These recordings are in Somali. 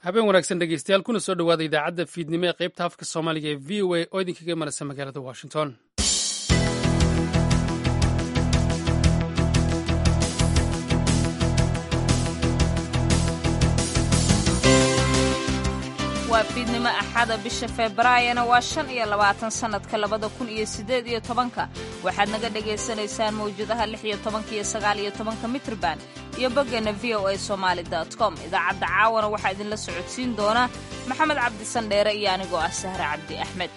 habeen wanaagsan dhegeystayaal kuna soo dhowaada idaacadda fiidnimo ee qaybta afka soomaaliga ee v o a oo idinkaga imanaysa magaalada washington waa fiidnimo axada bisha febraayona waa shan iyo labaatan sannadka labada kun iyo siddeed iyo tobanka waxaad naga dhagaysanaysaan mawjadaha lix iyo tobanka iyo sagaal iyo tobanka mitrban iyo boggeenna v o a somaali com idaacadda caawana waxaa idinla socodsiin doona maxamed cabdi sandheere iyo anigoo ah sahre cabdi axmed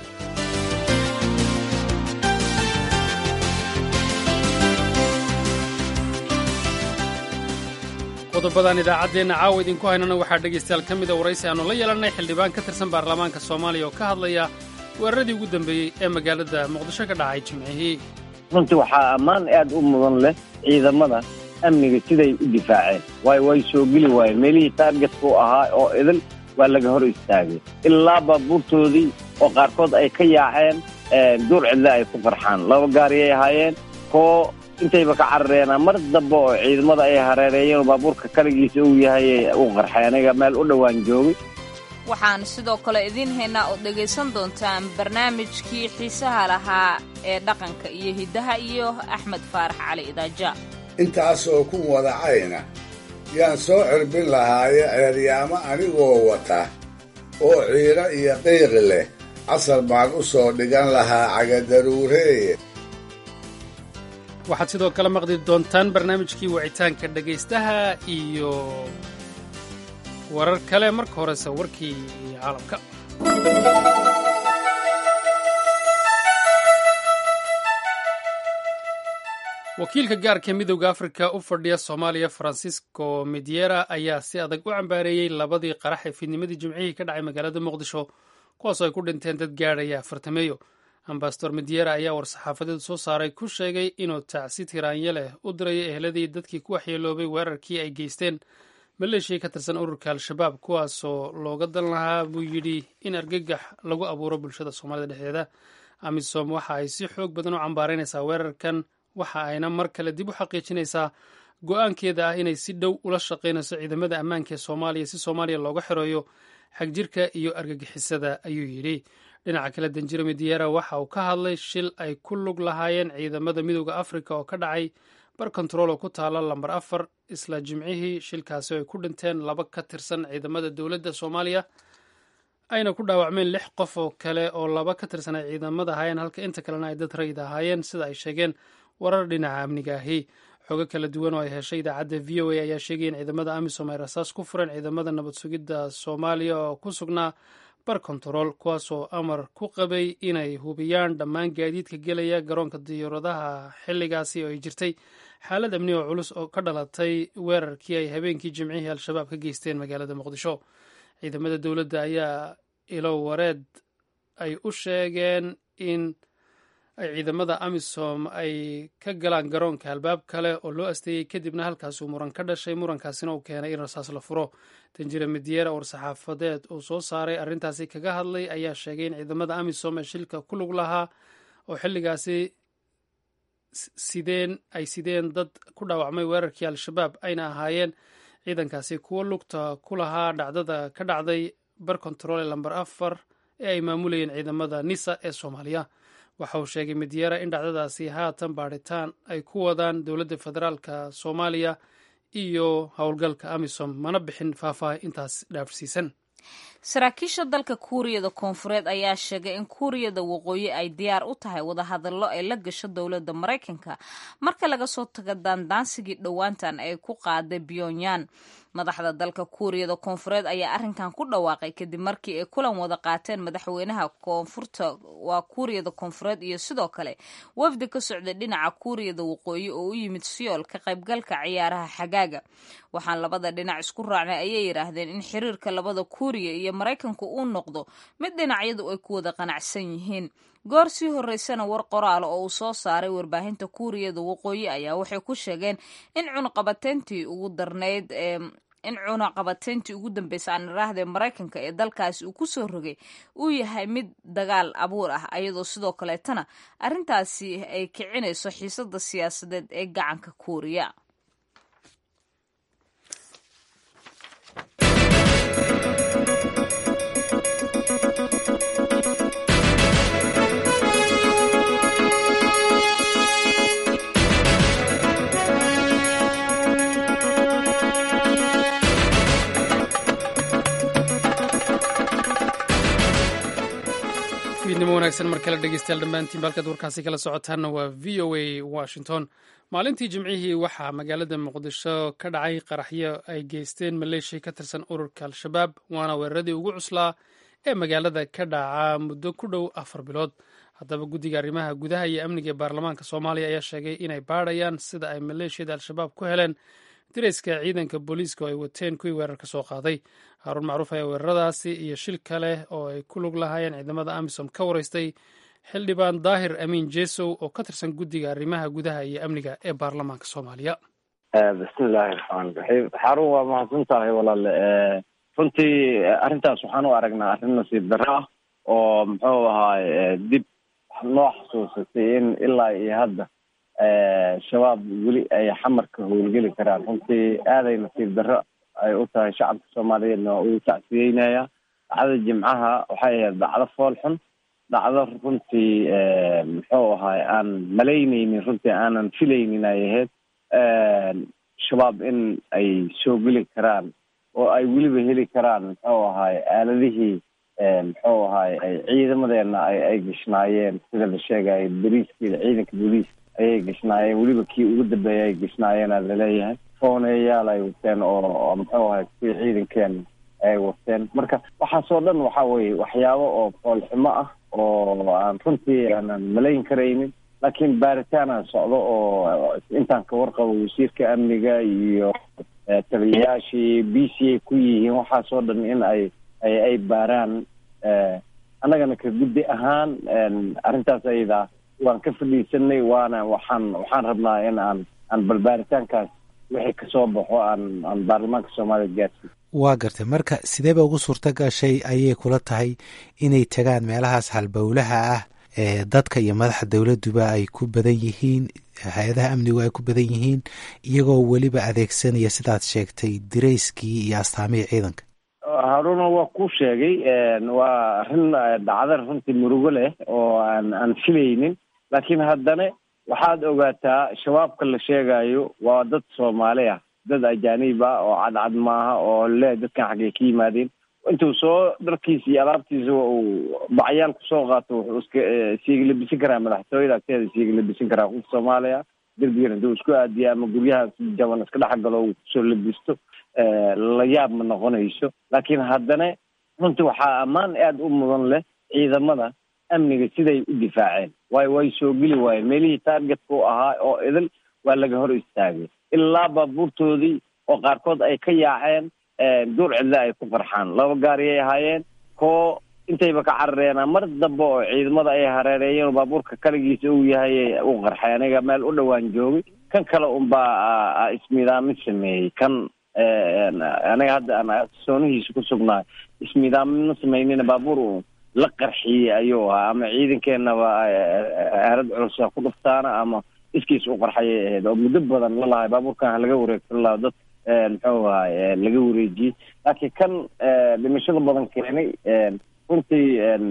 qodobadan idaacaddeenna caawa idinku haynana waxaa dhegaystayaal ka mida waraysi aannu la yeelannay xildhibaan ka tirsan baarlamaanka soomaaliya oo ka hadlaya weeraradii ugu dambeeyey ee magaalada muqdisho ka dhacay jimcihii runtii waxaa ammaan aad u mudan leh ciidamada amniga siday u difaaceen waayo way soo geli waayeen meelihii taargetka u ahaa oo idil waa laga hor istaagay ilaa baabuurtoodii oo qaarkood ay ka yaaceen duur cidle ay ku farxaan laba gaariyay ahaayeen koo intayba ka carareenaa mar dambe oo ciidamada ay hareereeyeen oo baabuurka kaligiisa uu yahay u qarxay aniga meel u dhowaan joogay waxaan sidoo kale idiin haynaa ood dhegaysan doontaan barnaamijkii xiisaha lahaa ee dhaqanka iyo hiddaha iyo axmed faarax cali idaaja intaasoo ku wadacayna yaan soo cirbin lahaaye ceeryaamo anigoo wata oo ciiro iyo qiiqi leh casar baan u soo dhigan lahaa cagadaruureeye waxaad sidoo kale maqli doontaan barnaamijkii wicitaanka dhegaystaha iyo warar kale marka horese warkii caalamka wakiilka gaarka midowda afrika u fadhiya soomaaliya francisco mediera ayaa si adag u cambaareeyey labadii qarax ee fiidnimadii jimcihii ka dhacay magaalada muqdisho kuwaasoo ay ku dhinteen dad gaadhaya afartameeyo ambasador mediera ayaa war-saxaafadeed soo saaray ku sheegay inuu tacsi tiraanya leh u dirayo eheladii dadkii ku waxyeeloobay weerarkii ay geysteen maleeshiya ka tirsan ururka al-shabaab kuwaasoo looga dan lahaa buu yidhi in argagax lagu abuuro bulshada soomaalida dhexdeeda amisom waxa ay si xoog badan u cambaaraynaysaa weerarkan waxa ayna mar kale dib u xaqiijinaysaa go-aankeeda ah inay si dhow ula shaqaynayso ciidamada ammaanka ee soomaaliya si soomaaliya looga xireeyo xagjirka iyo argagixisada ayuu yidhi dhinaca kale danjiro mediera waxa uu ka hadlay shil ay ku lug lahaayeen ciidamada midooda afrika oo ka dhacay bar kontarool oo ku taala lambar afar isla jimcihii shilkaasi oo ay ku dhinteen laba ka tirsan ciidamada dowladda soomaaliya ayna ku dhaawacmeen lix qof oo kale oo laba ka tirsan ay ciidamada ahaayeen halka inta kalena ay dad rayid ahaayeen sida ay sheegeen warar dhinaca amniga ahi xogo kala duwan oo ay heshay idaacadda v o a ayaa sheegaya in ciidamada amisom ay rasaas ku fureen ciidamada nabad sugidda soomaaliya oo ku sugnaa bar kontarool kuwaasoo amar ku qabay inay hubiyaan dhammaan gaadiidka gelaya garoonka diyaaradaha xilligaasi oo ay jirtay xaalad amni oo culus oo ka dhalatay weerarkii ay habeenkii jimcihii al-shabaab ka geysteen magaalada muqdisho ciidamada dowladda ayaa ilo wareed ay u sheegeen in ay ciidamada amisom ay ka galaan garoonka albaab kale oo loo asteeyey kadibna halkaasuu muran ka dhashay murankaasina uu keenay in rasaas la furo danjire mediera war-saxaafadeed uu soo saaray arrintaasi kaga hadlay ayaa sheegay in ciidamada amisom ee shilka ku lug lahaa oo xilligaasi sideen ay sideen dad ku dhaawacmay weerarkii al-shabaab ayna ahaayeen ciidankaasi kuwo lugta ku lahaa dhacdada ka dhacday bar kontarool ee lamber afar ee ay maamulayeen ciidamada nisa ee soomaaliya waxa uu sheegay mediera in dhacdadaasi haatan baadhitaan ay ku wadaan dowladda federaalka soomaaliya iyo howlgalka amisom mana bixin faahfaaha intaas dhaafsiisan saraakiisha dalka kuuriyada koonfureed ayaa sheegay in kuuriyada waqooyi ay diyaar u tahay wadahadallo ay la gasho dowladda maraykanka marka laga soo tago daandaansigii dhowaantan ay ku qaaday pyongyang madaxda dalka kuuriyada koonfureed ayaa arrinkan ku dhawaaqay kadib markii ay kulan wada qaateen madaxweynaha koonfurta waa kuuriyada koonfureed iyo sidoo kale wafdi ka socday dhinaca kuuriyada waqooyi oo u yimid siyool ka qaybgalka ciyaaraha xagaaga waxaan labada dhinac isku raacnay ayay yidhaahdeen in xiriirka labada kuuriya iyo maraykanku uu noqdo mid dhinacyadu ay ku wada qanacsan yihiin goor sii horeysana war qoraala oo uu soo saaray warbaahinta kuuriyada waqooyi ayaa waxay ku sheegeen in cunaqabateyntii ugu darnayd ee in cunaqabateyntii ugu dambeysa aan iraahde maraykanka ee dalkaasi uu ku soo rogay uu yahay mid dagaal abuur ah ayadoo sidoo kaleetana arrintaasi ay kicinayso xiisada siyaasadeed ee gacanka kuuriya fiidnimo wanaagsan mar kale dhegeystayaal dhammaantiin balkaad warkaasi kala socotaanna waa v o a washington maalintii jimcihii waxaa magaalada muqdisho ka dhacay qaraxyo ay geysteen maleeshiya ka tirsan ururka al-shabaab waana weeraradii ugu cuslaa ee magaalada ka dhaca muddo ku dhow afar bilood haddaba guddiga arrimaha gudaha iyo amniga ee baarlamaanka soomaaliya ayaa sheegay inay baadhayaan sida ay maleeshiyada al-shabaab ku heleen dirayska ciidanka booliiska oo ay wateen kuwii weerar ka soo qaaday haaruun macruuf ayaa weeraradaasi iyo shil kale oo ay ku lug lahaayeen ciidamada amisom ka waraystay xildhibaan daahir amiin jesow oo ka tirsan guddiga arrimaha gudaha iyo amniga ee baarlamaanka soomaaliya bismillaahi raxmaan raxiim xarun waa mahadsan tahay walaale runtii arrintaas waxaan u aragnaa arrin nasiib darro ah oo muxuu ahaay dib noo xasuusatay in ilaa iyo hadda shabaab weli ay xamarka howlgeli karaan runtii aaday nasiib darro ay u tahay shacabka soomaaliyeedna waa uu tacsiyeynaya dhacda jimcaha waxay ahayd dhacdo fool xun dhacdo runtii muxuu ahaay aan malaynaynin runtii aanan filaynin ay ahayd shabaab in ay soo geli karaan oo ay weliba heli karaan muxuu ahaay aaladihii muxuu ahaay ay ciidamadeena ay ay gashnaayeen sida la sheegayo boliiskiida ciidanka booliis ayay gashnaayeen weliba kii ugu dambeeya ay gashnaayeenaa laleeyahay fooneyaal ay wateen oo muxuu ahay kuwii ciidankeena ay wateen marka waxaasoo dhan waxa weye waxyaabo oo foolxumo ah oo aan runtii aanan malayn karaynin laakiin baaritaana socdo oo intaan ka warqabo wasiirka amniga iyo taliyayaashii b c a ku yihiin waxaasoo dhan in ay ay ay baaraan annagana ka guddi ahaan arrintaas ayada waan ka fadhiisanay waana waxaan waxaan rabnaa in aan aan balbaaritaankaas wixii kasoo baxo aan aan baarlamaanka soomaaliya gaarsiin waa gartay marka sideeba ugu suurto gashay ayay kula tahay inay tagaan meelahaas halbowlaha ah ee dadka iyo madaxa dowladuba ay ku badan yihiin hay-adaha amnigu ay ku badan yihiin iyagoo weliba adeegsanaya sidaad sheegtay dirayskii iyo astaamihii ciidanka haruna waa ku sheegay waa arrin dhacda runtii murugo leh oo aan aan filaynin laakiin haddana waxaad ogaataa shabaabka la sheegayo waa dad soomaali ah dad ajaanib ah oo cadcad maaha oo le dadkan xaggay ka yimaadeen intuu soo dharkiisa iyo alaabtiisa uu bacyaal kusoo qaato wuxuu iska isiiga labisan karaa madaxtooyada agteeda isiiga labisan karaa qof soomaaliya derbigan haduu isku aadiya ama guryaha si jaban iska dhex galo uu kusoo labisto la yaab ma noqonayso laakiin haddana runtii waxaa ammaan aada u mudan leh ciidamada amniga siday u difaaceen waayo way soo geli waayeen meelihii taargetka u ahaa oo idil waa laga hor istaagay ilaa baabuurtoodii oo qaarkood ay ka yaaceen duur cidle ay ku qarxaan laba gaariyay ahaayeen koo intayba ka carareena mar dambe oo ciidamada ay hareereeyeen oo baabuurka kaligiisa uu yahay u qarxay aniga meel u dhowaan joogay kan kale unbaa ismiidaamin sameeyey kan aniga hadda aan soonihiisa ku sugnaay ismiidaamin ma sameynina baabuur la qarxiyey ayuu ahaa ama ciidankeenaba aalad culusa ku dhuftaana ama iskiis u qarxayay ahayd oo muddo badan la lahay baabuurkan halaga wareegsan laha dad muxuu ahay laga wareejiyey laakiin kan dhimashada badan keenay runtii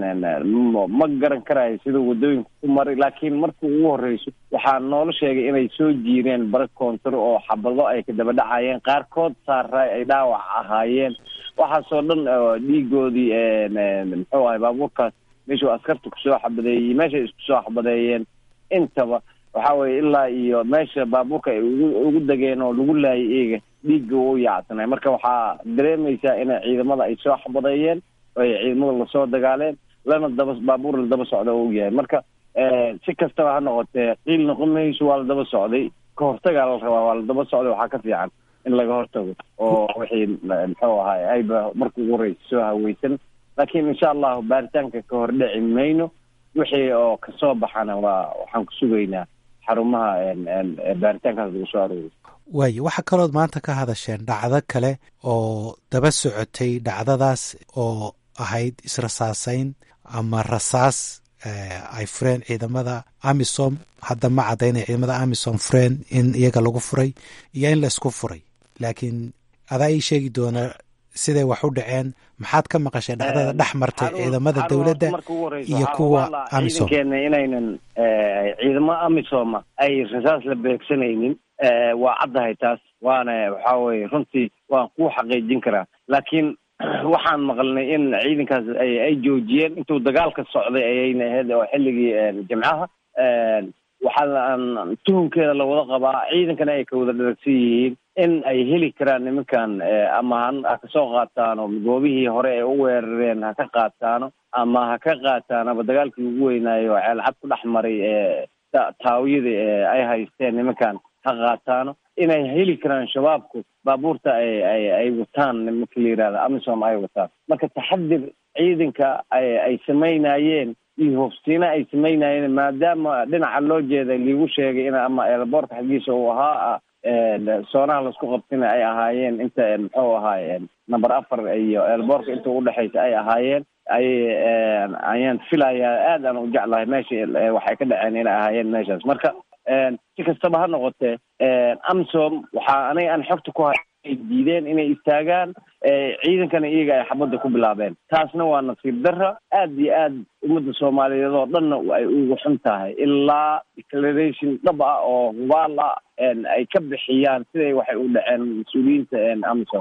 ma garan karayo siduu waddooyinka ku maray laakiin markii ugu horreyso waxaa noola sheegay inay soo jiireen bara koontar oo xabado ay ka daba dhacayeen qaarkood saaraay ay dhaawac ahaayeen waxaasoo dhan dhiigoodii muxuu ahay baabuurkaas meeshuu askarta kusoo xabadeeyey meeshay isku soo xabadeeyeen intaba waxa weye ilaa iyo meesha baabuurka ay ugu ugu degeen oo lagu laayay eega dhiigga u yaacsanay marka waxaa dareemaysaa inay ciidamada ay soo xabadeeyeen ay ciidamada lasoo dagaaleen lana daba baabuur la daba socda u yahay marka si kastaba ha noqotee qiil noqon mayso waa la daba socday ka hortagaa la rabaa waa la daba socday waxaa ka fiican in laga hortago oo wixii muxuu ahaay ayba marka ugu horeysa soo haweysan laakiin insha allahu baaritaanka ka hor dhici mayno wixii oo kasoo baxana waa waxaan ku sugaynaa xarumaha baaritaankaas lagu soo arooriy waayo waxaa kalood maanta ka hadasheen dhacdo kale oo daba socotay dhacdadaas oo ahayd israsaasayn ama rasaas ay fureen ciidamada amisom hadda ma caddaynay ciidamada amisom fureen in iyaga lagu furay iyo in la isku furay laakiin adaa ii sheegi doona siday wax u dhaceen maxaad ka maqashay dhacdada dhex martay ciidamada dowladda iyo kuwa amisom ciidankeena inaynan ciidamo amisoma ay rasaas la beegsanaynin waa caddahay taas waana waxa weye runtii waan ku xaqiijin karaa laakiin waxaan maqalnay in ciidankaas ay ay joojiyeen intuu dagaalka socday ayayna ahayd oo xilligii jimcaha waxaa tuhunkeeda lawada qabaa ciidankana ay ka wada dharagsan yihiin in ay heli karaan nimankan ama ha kasoo qaataano goobihii hore ay u weerareen ha ka qaataano ama ha ka qaataanaba dagaalkii ugu weynaayo ceelcad ku dhex maray taawiyada ay haysteen nimankan ha qaataano inay heli karaan shabaabku baabuurta ay ay ay wataan nimanka la yihahda amisom ay wataan marka taxadir ciidanka ay ay samaynayeen iyo hofsiina ay samaynayeen maadaama dhinaca loo jeeda liigu sheegay in ama eelboorka xaggiisa uu ahaa soonaha laisku qabtina ay ahaayeen inta muxuu ahaay number afar iyo eelboorka inta udhexaysa ay ahaayeen ay ayaan filayaa aad aan u jeclahay meesha waxay ka dhaceen inay ahaayeen meeshaas marka si kastaba ha noqotee amsom waxaa aniga aan xogta ku hay ay diideen inay istaagaan ciidankana iyaga ay xabadda ku bilaabeen taasna waa nasiib darra aad iyo aad ummadda soomaaliyeed oo dhanna ay ugu xun tahay ilaa declaration dhab ah oo hubaal ah ay ka bixiyaan siday waxay u dhaceen mas-uuliyiinta amsom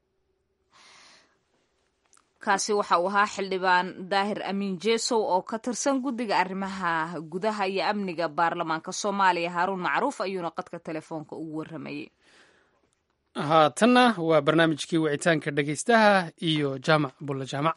kaasi waxa uu ahaa xildhibaan daahir amiin jesow oo ka tirsan guddiga arrimaha gudaha iyo amniga baarlamaanka soomaaliya haaruun macruuf ayuuna qadka telefoonka ugu warramayey haatanna waa barnaamijkii wicitaanka dhegaystaha iyo jaamac bulle jaamac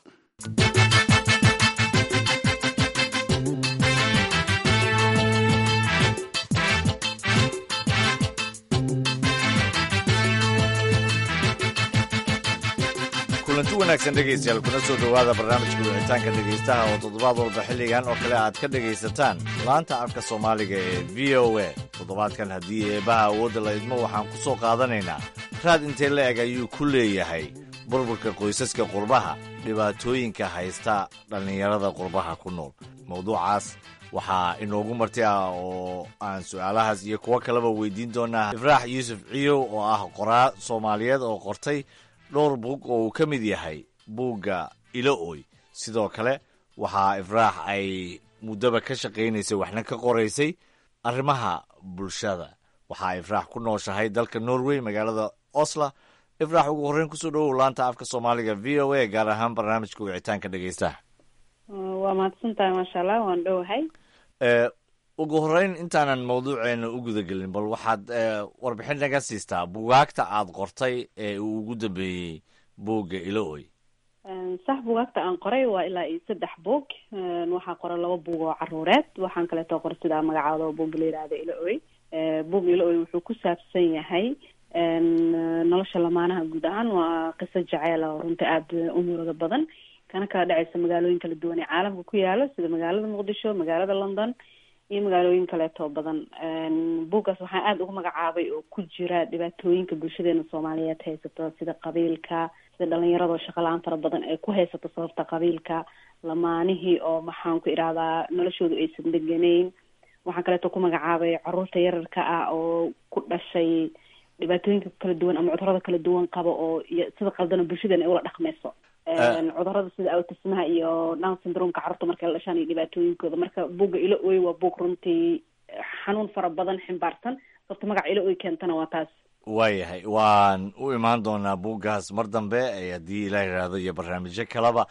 kulanti wanaagsan dhegaystayaal kuna soo dhowaada barnaamijka wicitaanka dhegaystaha oo toddobaad walba xilligan oo kale aad ka dhegaysataan laanta afka soomaaliga ee v o a toddobaadkan haddii eebaha awoodda la idmo waxaan ku soo qaadanaynaa raad intee la eg ayuu ku leeyahay burburka qoysaska qurbaha dhibaatooyinka haysta dhallinyarada qurbaha ku nool mawduucaas waxaa inoogu marti ah oo aan su'aalahaas iyo kuwo kaleba weydiin doonaa ifraax yuusuf ciyow oo ah qoraa soomaaliyeed oo qortay dhowr buug oo uu ka mid yahay buugga ilo-oy sidoo kale waxaa ifraax ay muddaba ka shaqaynaysay waxna ka qoraysay arrimaha bulshada waxaa ifraax ku nooshahay dalka norway magaalada osla ifraax ugu horreyn kusoo dhowow laanta afka soomaaliga v o a gaar ahaan barnaamijka wicitaanka dhegaystaha waa mahadsantahay maasha allah waan dhowahay ugu horreyn intaanan mawduuceena u gudagelin bal waxaad warbixin naga siistaa bugaagta aad qortay ee uu ugu dambeeyey buugga ilo-oy sax bugaagta aan qoray waa ilaa iyo saddex buug waxaa qoray laba buug oo caruureed waxaan kaleeto qoray sidaa magacaada oo buugga la yihahda ilo-oy buugga ilo-oy wuxuu ku saabsan yahay nolosha lamaanaha guud ahaan waa qiso jaceyl oo runta aada u muruga badan kana kala dhacaysa magaalooyin kala duwan ee caalamka ku yaalo sida magaalada muqdisho magaalada london iyo magaalooyin kaleeto badan buuggaas waxaan aada ugu magacaabay oo ku jira dhibaatooyinka bulshadeena soomaaliyeed haysato sida qabiilka sida dhalinyaradoo shaqo la-aan fara badan ay ku haysato sababta qabiilka lamaanihii oo maxaan ku idhahdaa noloshoodu aysan deganeyn waxaan kaleeto ku magacaabay caruurta yararka ah oo ku dhashay dhibaatooyinka kala duwan ama cudurada kala duwan qaba oo iyo sida qaldana bulshadeena ay ula dhaqmayso cudurada sida autismaha iyo down syndromeka carruurta markay la dhashaan iyo dhibaatooyinkooda marka buugga ilo oy waa buug runtii xanuun fara badan ximbaarsan sababta magaca ilo oy keentana waa taas waayahay waan u imaan doonaa buuggaas mar dambe haddii ilaa yidhaahdo iyo barnaamijyo kaleba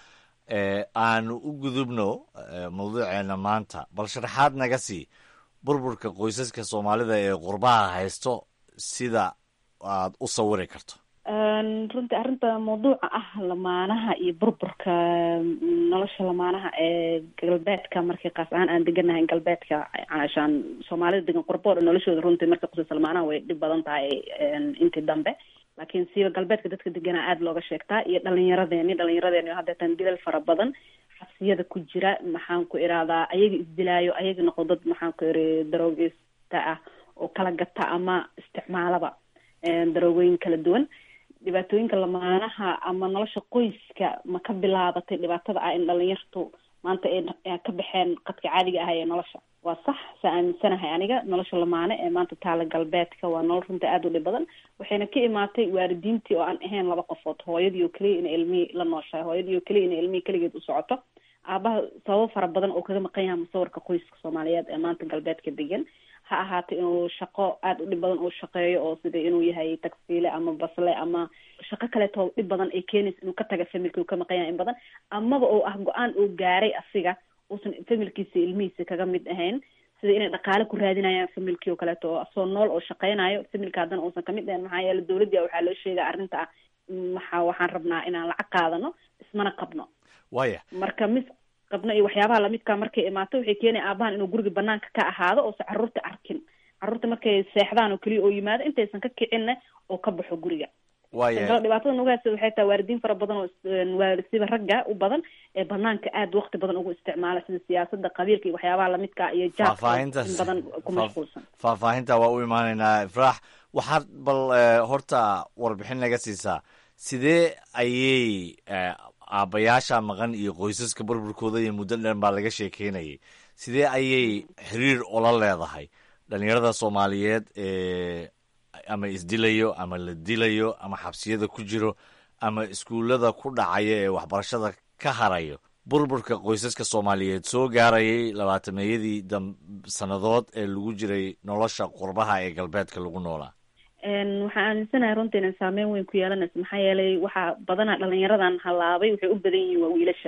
aanu u gudubno mawduuceena maanta bal sharaxaad naga sii burburka qoysaska soomaalida ee qurbaha haysto sida aad u sawiri karto runtii arrinta mawduuca ah lamaanaha iyo burburka nolosha lamaanaha ee galbeedka markii qaas ahaan aan deganahay galbeedka caashaan soomaalida degan qurbo dhan noloshooda runtii markay qusaysa lamaanaha way dhib badan tahay intii dambe laakiin siiba galbeedka dadka deganaa aada looga sheegtaa iyo dhalinyaradeeni dhalinyaradeeni oo haddeetan dilal fara badan xabsiyada ku jira maxaan ku irahdaa ayaga isdilaayo ayaga noqo dad maxaan ku iri daroogeysta ah oo kala gata ama isticmaalaba daroogooyin kala duwan dhibaatooyinka lamaanaha ama nolosha qoyska ma ka bilaabatay dhibaatada ah in dhalinyartu maanta ay ka baxeen qadka caadiga ah ee nolosha waa sax saa aaminsanahay aniga nolosha lamaane ee maanta taala galbeedka waa nolol runta aada u dhib badan waxayna ka imaatay waalidiintii oo aan ahayn laba qofood hooyadii oo keliya inay ilmihii la nooshahay hooyadii oo keliya inay ilmihii keligeed u socoto aabaha sababo fara badan oo kaga maqan yaha musawirka qoyska soomaaliyeed ee maanta galbeedka degan ha ahaata inuu shaqo aada u dhib badan uu shaqeeyo oo sida inuu yahay tagsiile ama basle ama shaqo kaleeto dhib badan ay keenaysa inuu ka taga familki uu ka maqan yahay in badan amaba oo ah go-aan uu gaaray asiga uusan familkiisa ilmihiisa kaga mid ahayn sida inay dhaqaale ku raadinayaan familkii oo kaleeto oo asoo nool oo shaqeynayo familka haddana uusan kamid ahayn maxaa yeele dowladda waxaa loo sheegaya arrinta ah waxa waxaan rabnaa inaan lacag qaadano ismana qabno waya marka mis qabno iyo waxyaabaha lamidka markay imaato waxay keenaya aabahan inuu guriga banaanka ka ahaado oosan carruurta arkin carruurta markay seexdaan oo keliya oo yimaado intaysan ka kicinna oo ka baxo guriga waya dhibaatada nagu haysa waxay tahay waalidiin fara badan oo waalidsiba ragga u badan ee banaanka aada wakti badan ugu isticmaala sida siyaasada qabiilka iyo waxyaabaha lamidka iyo jaabka Faahfaahintaas- in badan ku mashquulsan faahfaahinta waa u imaanaynaa ifraax waxaad bal eh, horta warbixin naga siisaa sidee ayay eh, aabbayaasha maqan iyo qoysaska burburkooda iyo muddo dhan baa laga sheekeynayay sidee ayay xiriir ula leedahay dhalinyarada soomaaliyeed ee ama isdilayo ama la dilayo ama xabsiyada ku jiro ama iskuullada ku dhacaya ee waxbarashada ka harayo burburka qoysaska soomaaliyeed soo gaarayay labaatameeyadii dam sannadood ee lagu jiray nolosha qurbaha ee galbeedka lagu noolaa Een, waxaan aaminsanahay runtii inay saameyn weyn ku yeelanayso maxaa yeelay waxaa badanaa dhalinyaradan halaabay waxay u badan yihiin waa wiilasha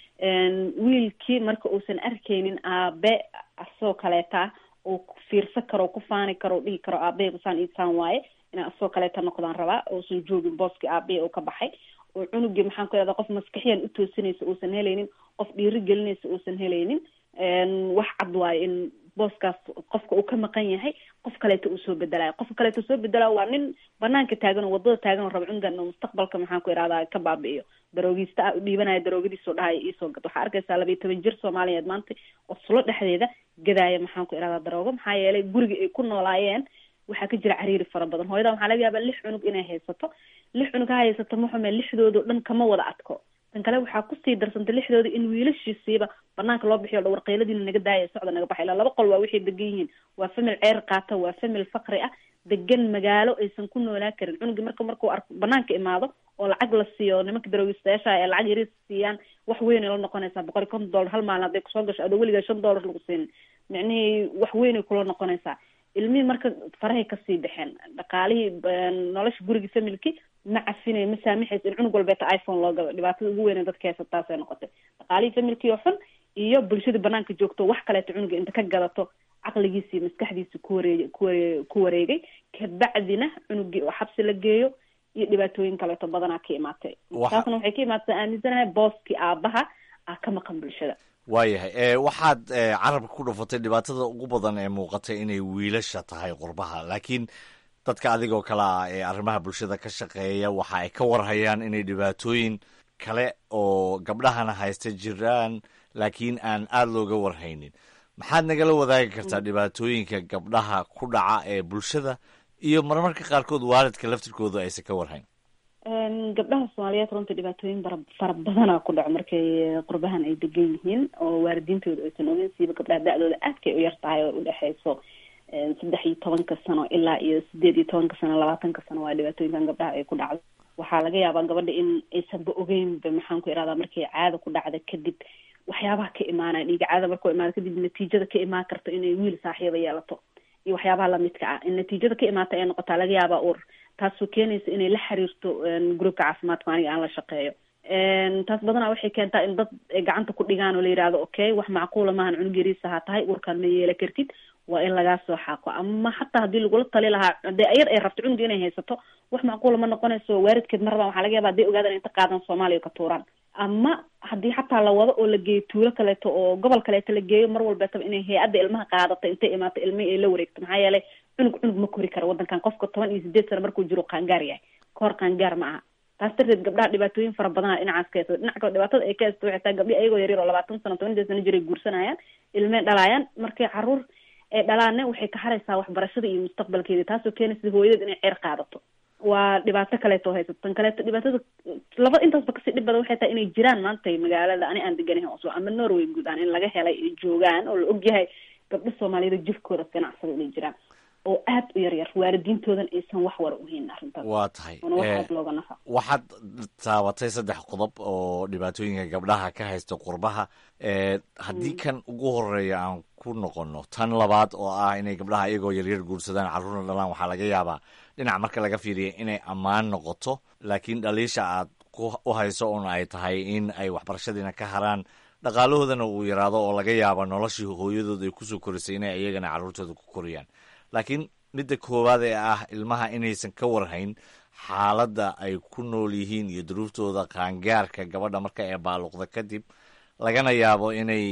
Een, wiilkii marka uusan arkaynin aabe asoo kaleeta uu ku fiirsan karo ku faani karo dhihi karo aabaheygu saan iisaan waaye inaan asoo kaleeta noqdaan rabaa uusan joogin booskii aabahey uu ka baxay oo cunugii maxaan ku ihahdaa qof maskaxiyan u toosinaysa uusan helaynin qof dhiiri gelinaysa uusan helaynin Een, wax cad waaye in booskaas qofka uu ka maqan yahay qof kaleeto uu soo bedelayo qofka kaleeto soo bedelayo waa nin banaanka taagan oo wadada taagan oo raba cunugan inuu mustaqbalka maxaan ku ihahdaa ka baabi'iyo daroogiista ah u dhiibanaya daroogadiisoo dhahaya iisoo gad waxaa arkaysaa labayo toban jir soomaaliyeed maanta oo sulo dhexdeeda gadaaya maxaan ku ihahdaa daroogo maxaa yeelay guriga ay ku noolaayeen waxaa ka jira cariiri fara badan hooyada waxaa laga yaabaa lix cunug inay haysato lix cunug ha haysato maxume lixdoodao dhan kama wada adko tan kale waxaa kusii darsantay lixdooda in wiilashiisiiba banaanka loo bixiyo dhawar qayladiina naga daaya socda naga baxay ilaa laba qol waa waxay degan yihiin waa famil ceer qaata waa famil faqri ah degan magaalo aysan ku noolaan karin cunugii marka markuu arko banaanka imaado oo lacag la siiyo nimanka daroogistayaasha ee lacag yaris siiyaan wax weyn ay la noqonaysaa boqol iyo konton dollar hal maalin hadday kusoo gasho adoo weligaa shan dollar lagu siinin micnihii wax weyn ay kula noqonaysaa ilmihii marka farahay kasii baxeen dhaqaalihii nolosha gurigii familki ma cafinay ma saamixaysa in cunug walbeeta iphone loo galo dhibaatada ugu weyn ee dadka haysa taasay noqotay dhaqaalihii familkii oo xun iyo bulshada banaanka joogto wax kaleeto cunuga inta ka gadato caqligiisi iyo maskaxdiisi ku wareeg kuware ku wareegay kabacdina cunugii oo xabsi la geeyo iyo dhibaatooyin kaleeto badanaa ka imaatay taasna waxay ka imaatay aaminsanahay booskii aabaha ah ka maqan bulshada waayahay waxaad carabka ku dhufatay dhibaatada ugu badan ee muuqatay inay wiilasha tahay qurbaha laakiin dadka adigoo kale ah ee arrimaha bulshada ka shaqeeya waxa ay ka warhayaan inay dhibaatooyin kale oo gabdhahana haysta jiraan laakiin aan aada looga warhaynin maxaad nagala wadaagi kartaa dhibaatooyinka gabdhaha ku dhaca ee bulshada iyo marmarka qaarkood waalidka laftirkooda aysan ka warhayn gabdhaha soomaaliyeed runtii dhibaatooyin bara fara badana ku dhaco markay qurbahan ay degan yihiin oo waalidiintooda aysan ogeyn siiba gabdhaha da-dooda aadkay u yar tahay oo udhexeyso saddex iyo tobanka sano ilaa iyo sideed iyo tobanka sano labaatanka sano waa dhibaatooyinkan gabdhaha ay ku dhacdo waxaa laga yaabaa gabadha in aysanba ogeynba maxaan ku irahdaa markay caada ku dhacda kadib waxyaabaha ka imaanaya dhiiga caada markuu imaado kadib natiijada ka imaan karto inay wiil saaxiiba yeelato iyo waxyaabaha lamidka ah in natiijada ka imaata ay noqotaa laga yaabaa uur taasoo keenaysa inay la xiriirto groupka caafimaadka aniga aan la shaqeeyo taas badanaa waxay keentaa in dad ay gacanta ku dhigaan oo la yidhahdo okay wax macquula maahan cunug yariisa ha tahay urkaan ma yeela kartid waa in lagaa soo xaaqo ama xataa haddii lagula tali lahaa hadee ayar ay rabto cunuga inay haysato wax macquula ma noqonayso waaridkeed ma rabaan waxaa laga yaba haday ogaadaan inta qaadan soomaaliya ka tuuraan ama haddii xataa la wado oo la geeyo tuulo kaleeto oo gobol kaleeto la geeyo mar walbeetaba inay hay-adda ilmaha qaadato intay imaato ilmihii ay la wareegto maxaa yeelay cunug cunug ma kori karo waddankan qofka toban iyo sideed sano markuu jiro qaangaar yahay kahor qaangaar ma aha taas darteed gabdhaha dhibaatooyin fara badana dhinacaas ka haysta dhinaca kale dhibaatada ay ka haysta waxay tahay gabdhi ayagoo yaryar oo labaatan sano toban iyo sano jiray guursanayaan ilmey dhalaayaan markay caruur ay dhalaanne waxay ka haraysaa waxbarashada iyo mustaqbalkeeda taasoo keenaysa hooyadeed inay ceer qaadato waa dhibaato kaleeto haysato tan kaleeto dhibaatada laba intaasba kasii dhib badan waxay tahay inay jiraan maanta magaalada ani aan deganahay oso ama norway guud ahaan in laga helay ay joogaan oo la ogyahay gabdho soomaaliyeed jirkooda ganacsada inay jiraan oo aad u yar yar waalidiintoodan aysan wax wara uhayn arrintaas waa tahay oona wax aad looga nafa waxaad taabatay saddex qodob oo dhibaatooyinka gabdhaha ka haysta qurbaha haddii kan ugu horeeya aan ku noqonno tan labaad oo ah inay gabdhaha iyagoo yaryar guursadaan carruurna dhalaan waxaa laga yaabaa dhinac marka laga fiiriya inay ammaan noqoto laakiin dhaliisha aad u hayso un ay tahay in ay waxbarashadiina ka haraan dhaqaalahoodana uu yaraado oo laga yaabo noloshii hooyadood ay kusoo korisay inay iyagana carruurtooda ku koriyaan laakiin midda koowaad ee ah ilmaha inaysan ka warhayn xaaladda ay ku nool yihiin iyo duruuftooda qaangaarka gabadha marka ee baaluqda kadib lagana yaabo inay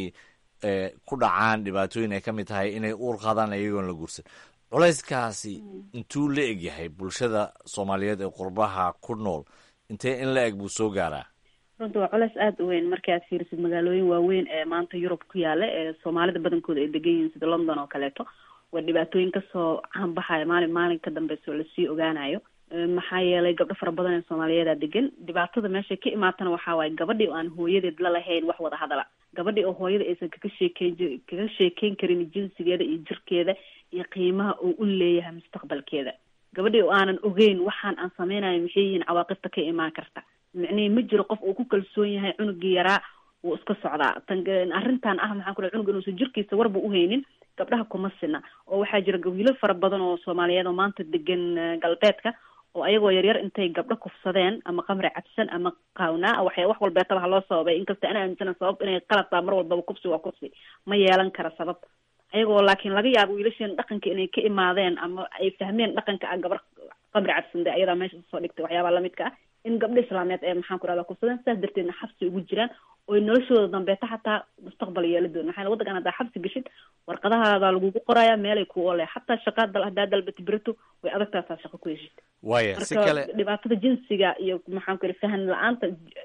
ku dhacaan dhibaatooyin ay ka mid tahay inay uur qaadaan iyagoon la guursan culayskaasi intuu la eg yahay bulshada soomaaliyeed ee qurbaha ku nool intee in la eg buu soo gaaraa runta waa culays aada u weyn markii aad fiirisid magaalooyin waaweyn ee maanta yurub ku yaala ee soomaalida badankooda ay degan yihiin sida london oo kaleeto waa dhibaatooyin kasoo caanbaxaya maalin maalin ka dambeysa oo lasii ogaanayo maxaa yeelay gabdho fara badan ee soomaaliyeeda degan dhibaatada meeshay ka imaatana waxaa waaye gabadhii oo aan hooyadeed la lahayn wax wada hadala gabadhii oo hooyada aysan kaga sheekeyn kaga sheekeyn karin jinsigeeda iyo jirkeeda iyo qiimaha uu u leeyahay mustaqbalkeeda gabadhii oo aanan ogeyn waxaan aan sameynayo maxay yihiin cawaaqibta ka imaan karta micnihii ma jiro qof uu ku kalsoon yahay cunugii yaraa wuu iska socdaa tan arrintan ah maxaan ku dhahay cunug inuusan jirkiisa warba uhaynin gabdhaha kuma sina oo waxaa jira wiilal fara badan oo soomaaliyeed oo maanta degan galbeedka oo ayagoo yaryar intay gabdho kufsadeen ama qamri cabsan ama qaawnaa waxay wax walbeetaba haloo sababay inkasta ana aaminsana sabab inay qalad taa mar walbaba kufsi waa kufsi ma yeelan kara sabab ayagoo laakiin laga yaabo wiilasheen dhaqanka inay ka imaadeen ama ay fahmeen dhaqanka ah gabar qamri cabsan de ayadaa meesha soo dhigtay waxyaabaha lamidka ah in gabdha islaameed ee maxaan ku rahda kufsadeen saas darteedna xabsi ugu jiraan oy noloshooda dambeeta xataa mustaqbal yeela doon maxaa waddankan haddaa xabsi gashid warqadahaada lagugu qoraya meelay ku ole xataa shaqaa dal haddaa dalbati berato way adagtaasaa shaqo ku heshid waya si kale dhibaatada jinsiga iyo maxaan ku yidhi fahan la-aanta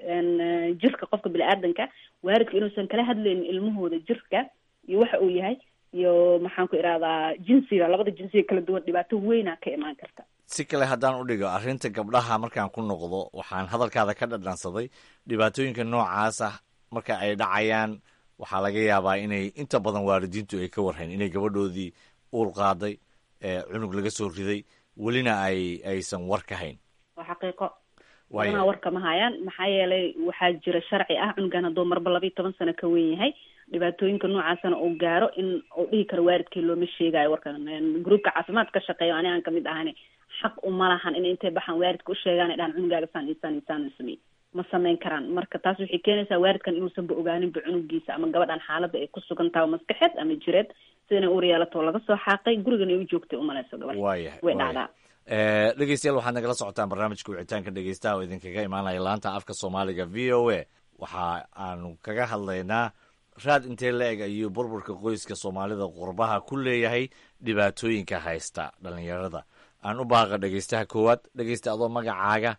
jirka qofka bini-aadanka waaridka inuusan kala hadlaynin ilmahooda jirka iyo waxa uu yahay iyo maxaan ku idhahdaa jinsiga labada jinsiga kala duwan dhibaato weyna ka imaan karta si kale haddaan u dhigo arrinta gabdhaha markaan ku noqdo waxaan hadalkaada ka dhadhansaday dhibaatooyinka noocaas ah marka ay dhacayaan waxaa laga yaabaa inay inta badan waalidiintu ay ka warhayn inay gabadhoodii uur qaaday cunug laga soo riday welina ay aysan war ka hayn waa xaqiiqo badanaa warka ma hayaan maxaa yeelay waxaa jira sharci ah cunugan hadduu marba labayo toban sano ka weyn yahay dhibaatooyinka noocaasana uu gaaro in uu dhihi karo waalidkii looma sheegayo warkan gruupka caafimaad ka shaqeeyo ani aan kamid ahani xaq uma lahan in intay baxaan waalidka u sheegaan ay dhahan cunugaaga saan insaan insaan samey ma sameyn karaan marka taas waxay keenaysaa waalidkan inuusanba ogaaninba cunugiisa ama gabadhan xaaladda ay ku sugan tahay maskaxeed ama jireed sida inay uur yeelato laga soo xaaqay gurigan ay u joogtay umalayso gabadh waayahay way dhacdaa dhegeystayaal waxaad nagala socotaan barnaamijka wicitaanka dhegeystaha oo idinkaga imaanaya laanta afka soomaaliga v o a waxa aanu kaga hadlaynaa raad intee la eg ayuu burburka qoyska soomaalida qurbaha ku leeyahay dhibaatooyinka haysta dhalinyarada aan u baaqa dhegeystaha koowaad dhegeysta adoo magacaaga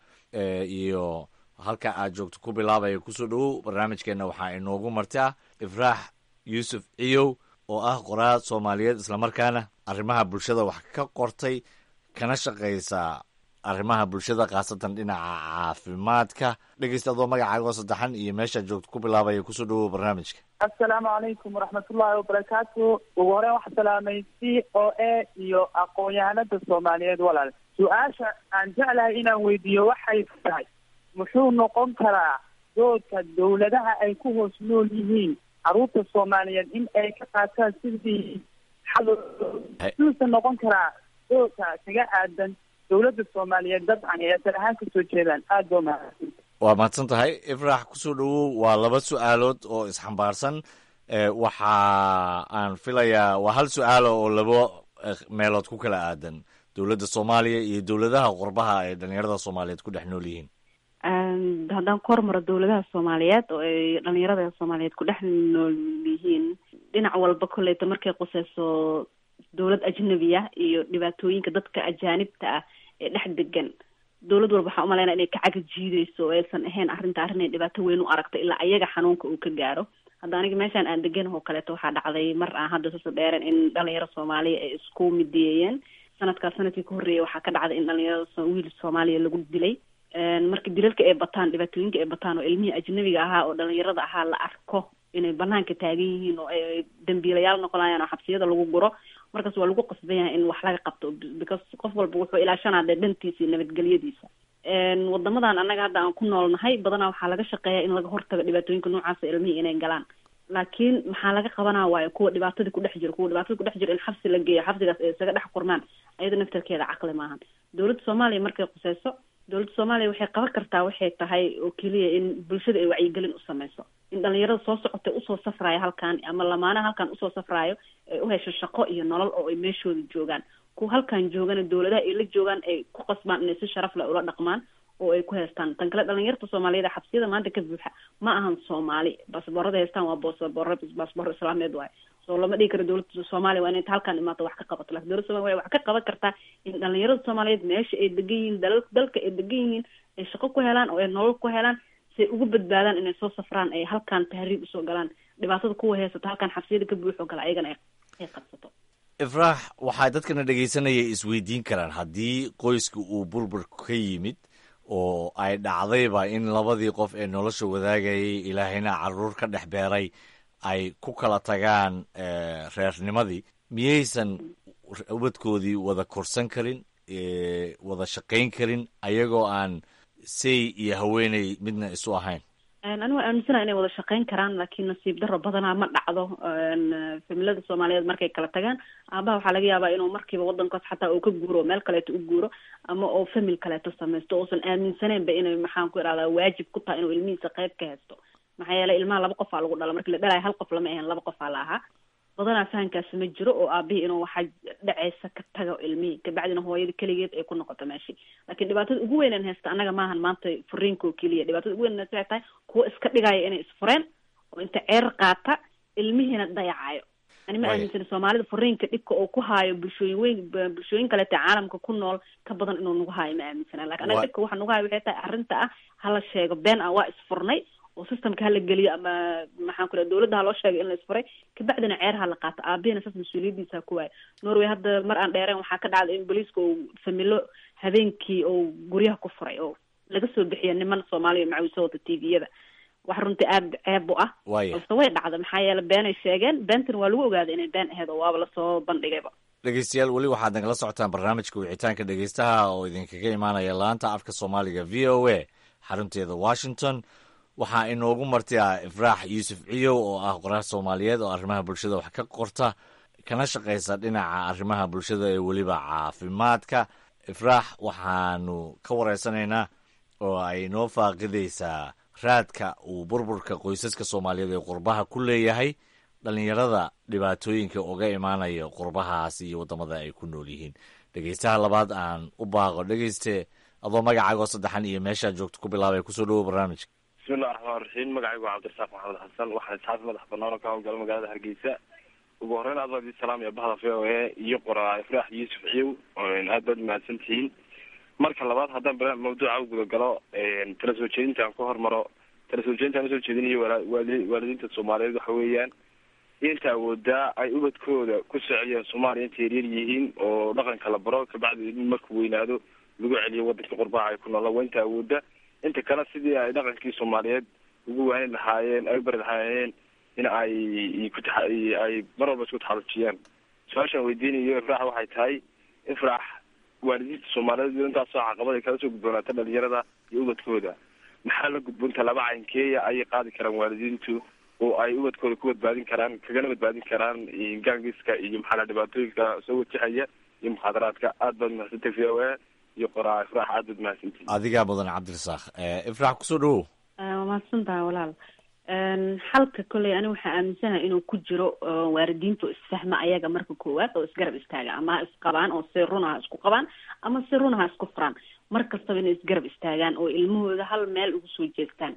iyo halka aad joogto ku bilaabaya kusoo dhowow barnaamijkeenna waxaa inoogu martaa ifraax yuusuf ciyow oo ah qoraal soomaaliyeed islamarkaana arrimaha bulshada wax ka qortay kana shaqaysa arrimaha bulshada khaasatan dhinaca caafimaadka dhegeysta adoo magacaaga oo saddexan iyo meeshaad joogto ku bilaabaya kusoo dhowow barnaamijka assalaamu calaykum waraxmatullaahi wabarakaatu ugu horeen waxaa salaamay c o a iyo aqoon-yahanada soomaaliyeed walaal su-aasha aan jeclahay inaan weydiiyo waxay tahay muxuu noqon karaa doodka dawladaha ay ku hoos nool yihiin caruurta soomaaliyeed in ay ka qaataan sidii muxuusa noqon karaa doodka kaga aadan dawladda soomaaliyeed dabcan ee asal ahaan kasoo jeedaan aada baa mahadsan waa mahadsan tahay ifraax kusoo dhowow waa laba su-aalood oo isxambaarsan waxa aan filayaa waa hal su-aalo oo laba meelood ku kala aadan dowladda soomaaliya iyo dowladaha qurbaha ay dhalinyarada soomaaliyeed ku dhex nool yihiin haddaan ku hormaro dowladaha soomaaliyeed oo ay dhalinyarada soomaaliyeed ku dhex nool yihiin dhinac walba kolleyta markay quseyso dowlad ajnabi ah iyo dhibaatooyinka dadka ajaanibta ah ee dhex degan dowlad walba waxaa umalaynaa inay ka caga jiideyso oo aysan ahayn arrinta arrin ay dhibaato weyn u aragto ilaa ayaga xanuunka uu ka gaaro hadda aniga meeshaan aan degan oo kaleeto waxaa dhacday mar aan hadda saso dheereen in dhalinyaro soomaaliya ay isku midiyeeyeen sanadkaas sanadkii ka horreeyay waxaa ka dhacday in dhalinyarada wiil soomaaliya lagu dilay marka dilalka ay bataan dhibaatooyinka ay bataan oo ilmihii ajnabiga ahaa oo dhalinyarada ahaa la arko inay banaanka taagan yihiin oo ay dambiilayaal noqonayaan oo xabsiyada lagu guro markaas waa lagu qasban yahay in wax laga qabto because qof walba wuxuu ilaashanaa dee dhantiisa iyo nabadgelyadiisa wadamadan annaga hadda aan ku noolnahay badanaa waxaa laga shaqeeyaa in laga hortago dhibaatooyinka noocaasa ilmihii inay galaan laakiin maxaa laga qabanaa waayo kuwa dhibaatadii ku dhex jiro kuwa dhibaatada ku dhex jiro in xabsi la geeyo xabsigaas ay isaga dhex kurmaan ayada naftarkeeda caqli maahan dowladda soomaaliya markay quseyso dowladda soomaaliya waxay qaban kartaa waxay tahay oo keliya in bulshada ay wacyigelin u sameyso in dhalinyarada soo socotay usoo safraayo halkan ama lamaanaha halkan usoo safraayo ay u hesho shaqo iyo nolol oo ay meeshooda joogaan kuwa halkan joogana dowladaha ay la joogaan ay ku qasbaan inay si sharaf leh ula dhaqmaan oo ay ku heestaan tan kale dhalinyarta soomaaliyeed xabsiyada maanta ka buuxa ma ahan soomaali baasboorada heestaan waa boosboor baasboor islaameed waaye so lama dhigi karo dowladda soomaaliya waa inay inta halkaan imaato wax ka qabato lakin dowladda somalia waxay wax ka qaban kartaa in dhalinyarada soomaaliyeed meesha ay degan yihiin dal dalka ay degan yihiin ay shaqo ku helaan oo ay nolol ku helaan si ay ugu badbaadaan inay soo safraan ay halkaan tahriib usoo galaan dhibaatada kuwa heysata halkaan xabsiyada ka buuxo gala ayagana ay qabsato ifraax waxaa dadkana dhegaysanaya isweydiin karaan haddii qoyska uu burbur ka yimid oo ay dhacdayba in labadii qof ee nolosha wadaagayay ilaahayna caruur ka dhex beeray ay ku kala tagaan reernimadii miyaysan ubadkoodii wada korsan karin wada shaqayn karin ayagoo aan say iyo haweeney midna isu ahayn anigu aaminsana inay wada shaqayn karaan laakiin nasiib daro badanaa ma dhacdo familada soomaaliyeed markay kala tagaan aabaha waxaa laga yaabaa inuu markiiba wadankaas xataa uu ka guuro meel kaleeto u guuro ama oo famil kaleeto samaysto uusan aaminsaneynba inay maxaan ku irahdaa waajib ku tahay inuu ilmihiisa qayb ka haysto maxaa yeelay ilmaha laba qofaa lagu dhala markii la dhalayo hal qof lama ahayn laba qofaa la ahaa badanaa fahankaasi ma jiro oo aabihii inuu waxaa dhaceysa ka tago ilmihii kabacdina hooyada keligeed ay ku noqoto meeshii laakiin dhibaatada ugu weyn aan haysta annaga maahan maanta furiinka oo keliya dhibaatada ugu weyn waxay tahay kuwa iska dhigaya inay isfureen oo inta ceer qaata ilmihiina dayacayo ani ma aaminsani soomaalida furiinka dhibka oo ku haayo bulshooyin weyn bulshooyin kaleeta caalamka ku nool ka badan inuu nagu haayo ma aaminsana lakin anaga dhibka waxa nagu haayo waxay tahay arrinta ah hala sheego been ah waa isfurnay oo systemka hala geliyo ama maxaan ku raa dowladda ha loo sheegay in la isfuray kabacdina ceer ha la qaato aabihina saas mas-uuliyaddiisa ku waayo norway hadda mar aan dheereen waxaa ka dhacday in booliiska uu familo habeenkii oo guryaha ku furay oo laga soo bixiya niman soomaaliya macawiso wata t v-yada wax runtii aada ceeb u ah balse way dhacda maxaa yeele beenay sheegeen beentan waa lagu ogaaday inay been aheyd oo waaba lasoo bandhigayba dhegeystayaal weli waxaad nagala socotaan barnaamijka wicitaanka dhegeystaha oo idinkaga imaanaya laanta afka soomaaliga v o a xarunteeda washington waxaa inoogu marti ah ifraax yuusuf ciyow oo ah qoraar soomaaliyeed oo arrimaha bulshada wax ka qorta kana shaqaysa dhinaca arrimaha bulshada ee weliba caafimaadka ifraax waxaanu ka wareysanaynaa oo ay noo faaqidaysaa raadka uu burburka qoysaska soomaaliyeed ee qurbaha ku leeyahay dhallinyarada dhibaatooyinka uga imaanaya qurbahaas iyo waddamada ay ku nool yihiin dhegeystaha labaad aan u baaqo dhegeyste adoo magacaagoo saddexan iyo meeshaad joogto ku bilaabay kusoo dhawo barnaamijka bismillahi raxmaan raxiim magacaygu waa cabdirasaaq maxamed xasan waxaan isxaafi madax banaan oo ka howlgala magaalada hargeysa ugu horreyn aad baad ii salaamaya bahda v o a iyo qoraa ifraax yuusuf ciyow aad baad umahadsan tihiin marka labaad haddaan barnaamij mawduuca u gudagalo tala soo jeedinta aan ku hormaro tala soo jeedinta aan usoo jeedinayo waali waalidiinta soomaaliyeed waxa weeyaan inta awoodaa ay ubadkooda ku sociyeen soomaaliya intay yaryar yihiin oo dhaqanka la baro kabacdi in markuu weynaado lagu celiyo wadanka qurbaha ay ku noolaan waa inta awooda inta kale sidii ay dhaqankii soomaaliyeed ugu waanin lahaayeen ay u bari lahaayeen in ay kut ay mar walba isku taxalujiyaan su-aashaan weydiinayo ifraax waxay tahay ifraax waalidiinta soomaaliyeed intaasoo caqabad ay kala soo gudboonaata dhalinyarada iyo ubadkooda maxaa la gudboonta laba caynkeeya ayay qaadi karaan waalidiintu oo ay ubadkooda ku badbaadin karaan kagana badbaadin karaan gaangiska iyo maxaa la dhibaatooyinka soo wajahaya iyo mukhaadaraadka aad baad umahadsantay v o a iyo qoraa ifraax aad baad mahadsantihi adigaa mudan cabdirasaaq ifraax kusoo dhawow waa mahadsantaha walaal xalka kolley ani waxaa aaminsanaha inuu ku jiro waalidiinta oo isfahma ayaga marka koowaad oo isgarab istaaga ama ha isqabaan oo si runa ha isku qabaan ama si runa ha isku furaan mar kastaba inay isgarab istaagaan oo ilmahooda hal meel ugu soo jeestaan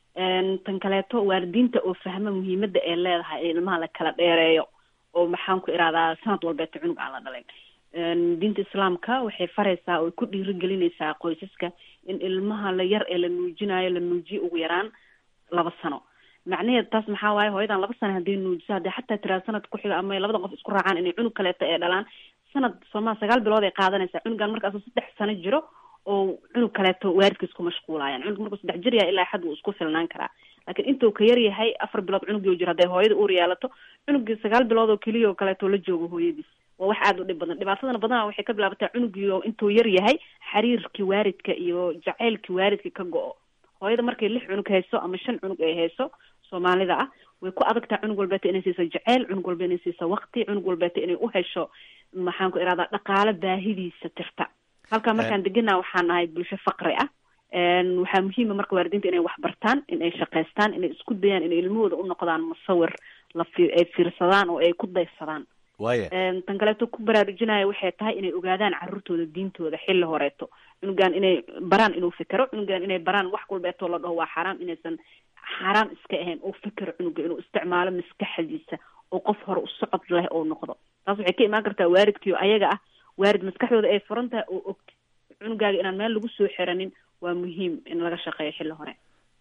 tan kaleeto waalidiinta oo fahma muhiimada ay leedahay in ilmaha la kala dheereeyo oo maxaan ku irahdaa sanad walbeeta cunug aan la dhalayn diinta islaamka waxay faraysaa oo ku dhiirigelinaysaa qoysaska in ilmaha la yar ee la nuujinayo la nuujiyo ugu yaraan laba sano macnaheed taas maxaa waaye hooyadan laba sano hadday nuujiso haddii xataa tiraa sanad ku xiga ama labada qof isku raacaan inay cunug kaleeto ee dhalaan sanad sooma sagaal bilood ay qaadanaysaa cunugan markaasoo saddex sano jiro oo cunug kaleeto waalidkiis ku mashquulayaan cunug markuu saddex jir yahay ilaa xad wuu isku filnaan karaa laakiin intuu ka yar yahay afar bilood cunugii jiro hadday hooyada uur yeelato cunugii sagaal bilood oo keliya oo kaleeto la joogo hooyadiis waa wax aada u dhib badan dhibaatadana badanaa waxay ka bilaabataa cunugii oo intuu yar yahay xiriirkii waalidka iyo jaceylkii waalidka ka go-o hooyada markay lix cunug hayso ama shan cunug ay hayso soomaalida ah way ku adagtaa cunug walbeeta inay siiso jeceyl cunug walba inay siiso waqti cunug walbeeta inay u hesho maxaan ku iradaa dhaqaale baahidiisa tirta halkaa markaan deganaa waxaan nahay bulsho faqri ah waxaa muhiima marka waalidiinta inay wax bartaan in ay shaqaystaan inay isku dayaan inay ilmahooda u noqdaan musawir la fi ay fiirsadaan oo ay ku daysadaan waaya tan kaleeto ku baraarujinaya waxay tahay inay ogaadaan caruurtooda diintooda xilli horeeto cunugan inay baraan inuu fikero cunugan inay baraan wax walbeetoo la dhaho waa xaraam inaysan xaaraam iska ahayn oo fikero cunuga inuu isticmaalo maskaxdiisa oo qof hore u socod leh oo noqdo taas waxay ka imaan kartaa waalidkiio ayaga ah waalid maskaxdooda ay furan tahay oo og cunugaaga inaan meel lagu soo xiranin waa muhiim in laga shaqeeyo xilli hore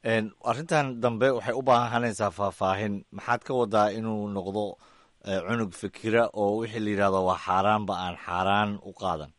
arrintan dambe waxay u baahanaysaa faahfaahin maxaad ka wadaa inuu noqdo cunug fikira oo wixii la yidhahdo waa xaaraanba aan xaaraan u qaadan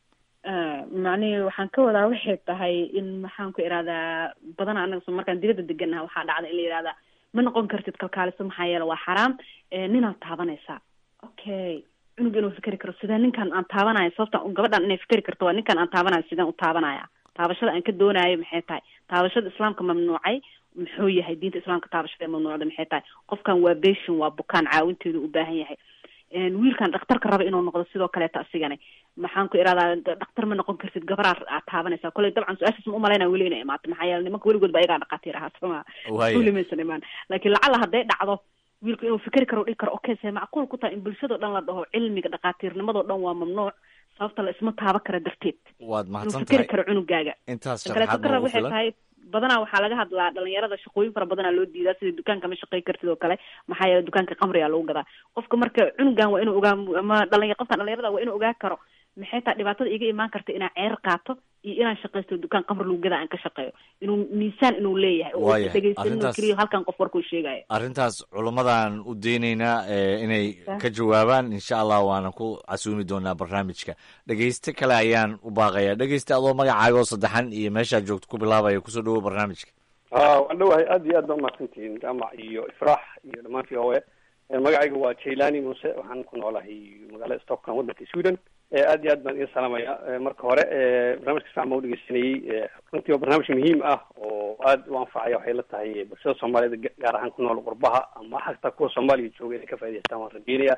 macnihii waxaan ka wadaa waxay tahay in maxaan ku ihahdaa badana anaga so markaan dibadda deganaha waxaa dhacda in la yihahdaa ma noqon kartid kalkaaliso maxaa yeele waa xaraam ninaad taabanaysaa okay cunug inuu fikeri karo sidee ninkan aan taabanaya sababta gabadhan inay fikeri karto waa ninkan aan taabanayo sideen u taabanaya taabashada aan ka doonayo maxay tahay taabashada islaamka mamnuucay muxuu yahay diinta islaamka taabashada ee mamnuucda maxay tahay qofkan waa beshin waa bukaan caawinteedu u baahan yahay wiilkan dhakhtarka raba inuu noqdo sidoo kaleeta asigana maxaan ku iradaa dhakhtar ma noqon kartid gabaraa aad taabanaysaa kolley dabcan su-aashaas ma umalaynaa weli inay imaato maxaa yeele nimanka weligood ba ayagaa dhaqaatiir ahaa soma weli maysan imaan laakiin lacala hadday dhacdo wiilku inuu fikeri karo dhihi karo okay see macquul ku tahay in bulshadao dhan la dhaho cilmiga dhaqaatiirnimadoo dhan waa mamnuuc sababta la isma taaba kara darteed waad inuu mahadsan fikeri tahay karo cunugaaga intaas tan kaleeto sharaxaad ka rab noogu waxay filan tahay badanaa waxaa laga hadlaa dhalinyarada shaqooyin fara badanaa loo diidaa sida dukaanka ma shaqey kartid oo kale maxaa yeele dukaanka qamriga lagu gadaa qofka marka cunugan waa inuu ogaa ama dhalinya qofkan dhalinyarada waa inuu ogaa karo maxay tahay dhibaatada iga imaan karta inaan ceer qaato iyo inaan shaqaysto dukaan qamri lagu gadaa aan ka shaqeeyo inuu miisaan inuu leeyahay oo Waayahay. dhegeysan inuu Arrintaas- keliya halkan qof warkuu sheegayo arrintaas culummadaan u deynaynaa eh, inay ka jawaabaan insha allah waana ku casuumi doonaa barnaamijka dhegeyste kale ayaan u baaqayaa dhegeyste adoo magacaaga oo saddexan iyo meeshaad joogto ku bilaabaya kusoo dhawo barnaamijka haa waan dhowahay aad iyo aad baa umahadsantihiin jaamac iyo ifraax iyo dhammaan v o a magacayga waa jailani muuse waxaan ku noolahay magaalada stockholm waddanka sweden Eh, aad iyo aad baan idin salaamaya Eh, marka hore eh, barnaamijka fiican baan udhegeysanayey Eh, runtii waa barnaamij muhiim ah oo aad u anfacaya waxay la tahay bulshada soomaaliyeed ga- gaar ahaan ku nool qurbaha ama xataa kuwa soomaaliya jooga inay ka faa'idaystaan waan rajeynaya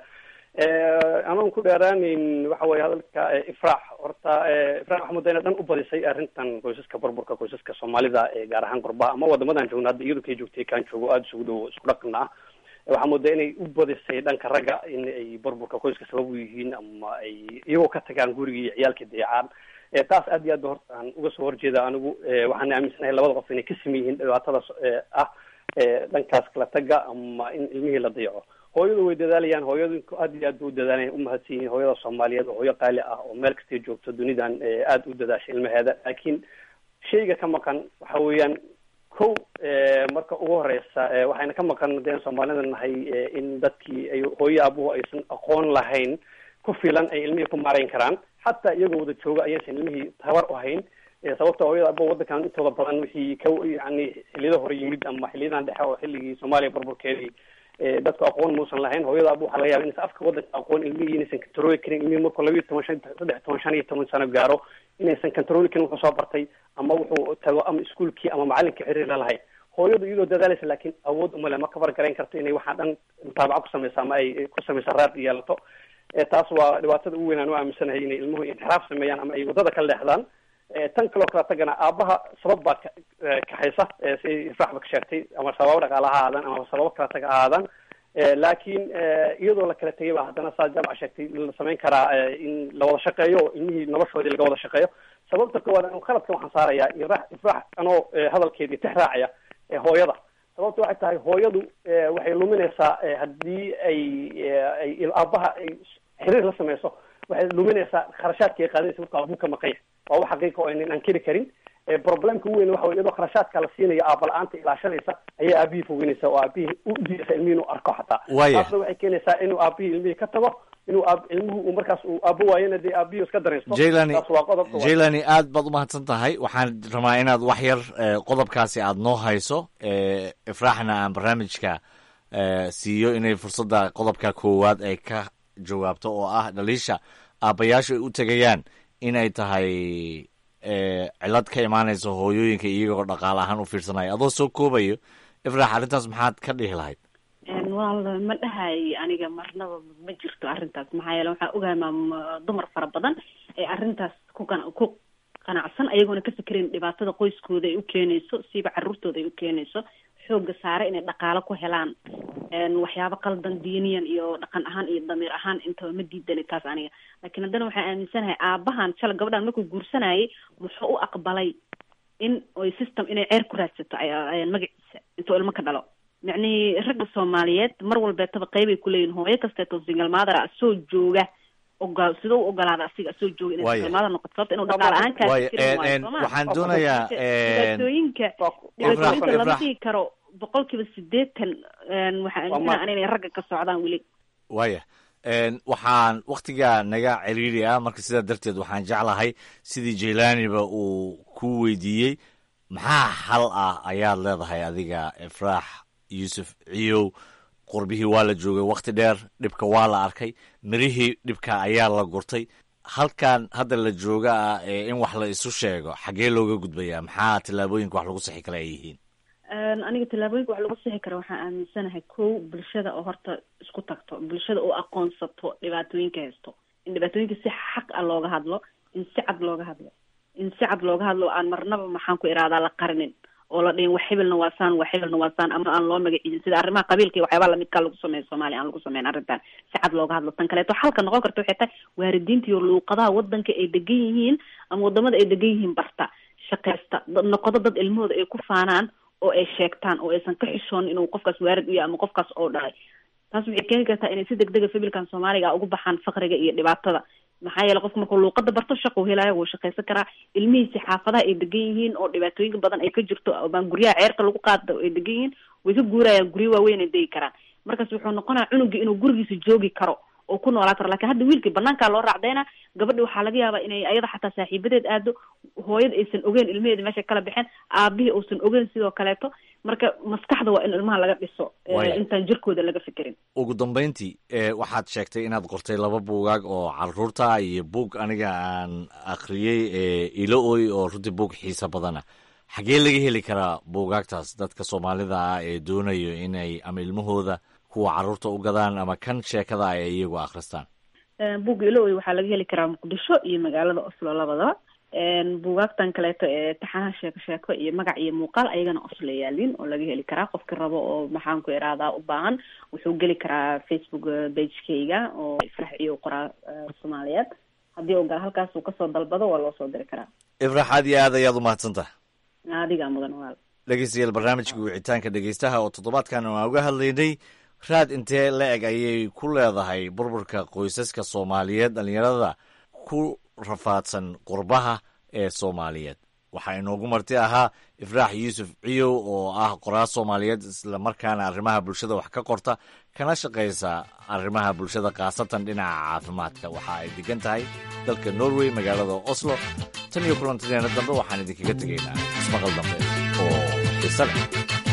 anoon ku dheeraaneyn waxa weye hadalka eh, ifraax horta eh, ifraax waxaa mudda ina dhan u badisay arrintan qoysaska burburka qoysaska soomaalida ee gaar ahaan qurbaha ama wadamadan joogna hadda iyadu kay joogtay kaan joogo aada isugu dhow isku dhaqna ah waxaa moodaa inay u badisay dhanka ragga in ay burburka qoyska sabab u yihiin ama ay iyagoo ka tagaan gurigii iyo ciyaalka deecaan Eh, taas aad iyo aad ba horta aan uga soo horjeeda anigu Eh, waxaan aaminsanahay labada qof inay ka siman yihiin dhibaatadaas eh, ah eh, dhankaas kala taga ama in ilmihii la dayaco hooyadu way dadaalayaan hooyadinku aad iyo aad bay u dadaalayaan umahadsan yihiin hooyada soomaaliyeed oo hooyo qaali ah oo meel kastay joogto dunidan eh, aada u dadaasha ilmaheeda laakiin shayga ka maqan waxa weeyaan kow eh, marka ugu horeysa eh, waxayna ka maqan deen soomaalida nahay eh, in dadkii ay hooyo aabuhu aysan aqoon lahayn ku filan ay ilmihii ku maarayn karaan xataa iyagoo wada jooga ayaysan ilmihii tabar u hayn Eh, sababta hooyada abo wadankan intooda badan wixii ka yani xiliyada hore yimid ama xiliyadan dhexe oo xilligii soomaaliya burburkeedii eh, dadku aqoon muusan lahayn hooyada abo waxaa laga yaba inaysan afka wadanka aqoon ilmihii inaysan kantarooli karin ilmihii markuu labiyo toban shan saddex toban shan iyo toban sano gaaro inaysan kantarooli karin wuxuu soo bartay ama wuxuu tago ama iskuulkii ama macalinkii xiriir la lahayn hooyadu iyadoo dadaalaysa laakiin awood uma le ma kabar garayn karto inay waxaa dhan mutaabaco ku sameysa ama ay ku sameysa raad yeelato Eh, taas waa dhibaatada ugu weyn aan u aaminsanahay inay ilmuhu inxiraaf sameeyaan ama ay wadada kala leexdaan Eh, tan kaloo kala tagana aabaha sabab baa ka- eh, kaxaysa eh, si ifraaxba ka sheegtay ama sababo dhaqaale ha ahaadaan ama sababo kala taga ha ahaadaan Eh, laakiin eh, iyadoo la kala tegay ba haddana saa jaamac sheegtay la samayn karaa eh, in la wada shaqeeyo oo ilmihii noloshoodii laga wada shaqeeyo sababta koowaad anu khaladka waxaan saarayaa ifraax ifraax anoo eh, hadalkeedii tix raacaya eh, hooyada sababta waxay tahay hooyadu eh, waxay luminaysaa eh, haddii ay eh, ay aabaha ay xiriir la sameyso waxay luminaysaa kharashaadka ay qaadaysa marka aabuu ka maqanya waa wax xaqiiqa oo aynan ankiri karin Eh, problemka ugu weyn waxa wey iyadoo kharashaadka la siinayo aaba la-aanta ilaashanaysa ayay aabihii fogeynaysa oo aabihii u diidaysa ilmihii inuu arko xataa Waaya. taasna waxay keenaysaa inuu aabihii ilmihii ka tago inuu aab ilmuhu uu markaas uu aabo waayana dee aabihii iska daraysto jailani taas waa qodobka waa- jailani aad baad u mahadsan tahay waxaan rabaa inaad wax yar eh, qodobkaasi aad noo hayso eh, ifraaxna aan barnaamijka eh, siiyo inay fursadda qodobka koowaad ay ka jawaabto oo ah dhaliisha aabbayaashu ay u tegayaan inay tahay cilad ka imaanaysa hooyooyinka iyagoo dhaqaale ahaan u fiirsanaya adoo soo koobayo ifraax arrintaas maxaad ka dhihi lahayd wal ma dhahay aniga marnaba ma jirto arrintaas maxaa yeele waxaa ogahay maam dumar fara badan ee arrintaas ku qan ku qanacsan ayagoona ka fikerayn dhibaatada qoyskooda ay u keenayso siiba caruurtooda ay u keenayso xooga saare inay dhaqaalo ku helaan waxyaabo qaldan diiniyan iyo dhaqan ahaan iyo damiir ahaan intaba ma diidani taas aniga laakiin haddana waxaan aaminsanahay aabahan shala gabadhan markuu guursanayay muxuu u aqbalay in oy system inay ceer ku raadsato magaciisa intuu ilmo ka dhalo micnihii ragga soomaaliyeed mar walbeetaba qeybay kuleeyihin hooyo kasteeto single mother ah soo jooga ogo sida u ogolaada asiga soo jooga inay single mother noqoto sababta inuu dhaqaale ahaan kaasirin waayo sooma waxaan doonayaa dhibaatooyinka dhibaatooyinka lama dhihi karo boqol kiiba sideetan waxaa aaminsanaa an inay ragga ka socdaan weli waya waxaan waktigaa naga ciriiri ah marka sidaa darteed waxaan jeclahay sidii jailaniba uu ku weydiiyey maxaa xal ah ayaad leedahay adiga ifraax yuusuf ciyow qurbihii waa la joogay wakti dheer dhibka waa la arkay mirihii dhibka ayaa la gurtay halkan hadda la jooga ah ee in wax la isu sheego xaggee looga gudbayaa maxaa tillaabooyinka wax lagu sixi kale ay yihiin aniga tallaabooyinka wax lagu sixi kara waxaan aaminsanahay kow bulshada oo horta isku tagto bulshada oo aqoonsato dhibaatooyinka haysto in dhibaatooyinka si xaq ah looga hadlo in si cad looga hadlo in si cad looga hadlo aan marnaba maxaan ku iraadaa la qarinin oo la dhihin wax hebelna waa saan wax hebelna waa saan ama aan loo magaciidin sida arrimaha qabiilka iyo waxyaabaha lamidkaa lagu sameeyo soomaaliya aan lagu sameyn arrintan si cad looga hadlo tan kaleeto xalka noqon karta waxay tahay waaridiinta iyo luuqadaha wadanka ay degan yihiin ama wadamada ay degan yihiin barta shaqaysta noqodo dad ilmahooda ay ku faanaan oo ay sheegtaan oo aysan ka xishoon inuu qofkaas waarid u yahay ama qofkaas oo dhalay taas waxay keeni kartaa inay si deg dega fabilkan soomaaliga ugu baxaan faqriga iyo dhibaatada maxaa yeele qofka markuu luuqada barto shaqu helaayo wuu shaqaysan karaa ilmihiisi xaafadaha ay degan yihiin oo dhibaatooyinka badan ay ka jirto baan guryaha ceerka lagu qaada ay degan yihiin way ka guurayaan guryo waaweyn ay degi karaan markaas wuxuu noqonaya cunugii inuu gurigiisa joogi karo oo ku noolaa karo lakin hadda wiilkii banaankaa loo raacdayna gabadhi waxaa laga yaabaa inay ayada xataa saaxiibadeed aado hooyada aysan ogeyn ilmaheeda meesha kala baxeen aabihii uusan ogeyn sidoo kaleeto marka maskaxda waa in ilmaha laga dhiso intaan jirkooda laga fikerin ugu dambeyntii waxaad sheegtay inaad qortay laba buugaag oo caruurta iyo buug aniga aan akhriyey ilo oy oo runtii buug xiisa badana xaggee laga heli karaa buugaagtaas dadka soomaalida ah ee doonayo inay ama ilmahooda kuwa caruurta u gadaan ama kan sheekada ay iyagu akhristaan buugga ilooy waxaa laga heli karaa muqdisho iyo magaalada oslo labadaba buugaagtan kaleeto ee taxanaha sheeko sheeko iyo magac iyo muuqaal ayagana oslo yaalin oo laga heli karaa qofki rabo oo maxaan ku iraadaa u baahan wuxuu geli karaa facebook bagekayga oo ifrax iyo qoraa soomaaliyeed haddii u gal halkaas uu kasoo dalbado waa loo soo diri karaa ifrax aad iyo aad ayaad umahadsantaha adigaa mudan walaal dhegeystayaal barnaamijka wicitaanka dhegeystaha oo toddobaadkan aan uga hadlaynay raad intee la eg ayay ku leedahay burburka qoysaska soomaaliyeed dhalinyarada ku rafaadsan qurbaha ee soomaaliyeed waxaa inoogu marti ahaa ifraax yuusuf ciyow oo ah qoraas soomaaliyeed islamarkaana arrimaha bulshada wax ka qorta kana shaqaysa arrimaha bulshada khaasatan dhinaca caafimaadka waxa ay degan tahay dalka norway magaalada oslo tan iyo kulantadeena dambe waxaan idinkaga tegaynaa ismaqal dambe oo xiise leh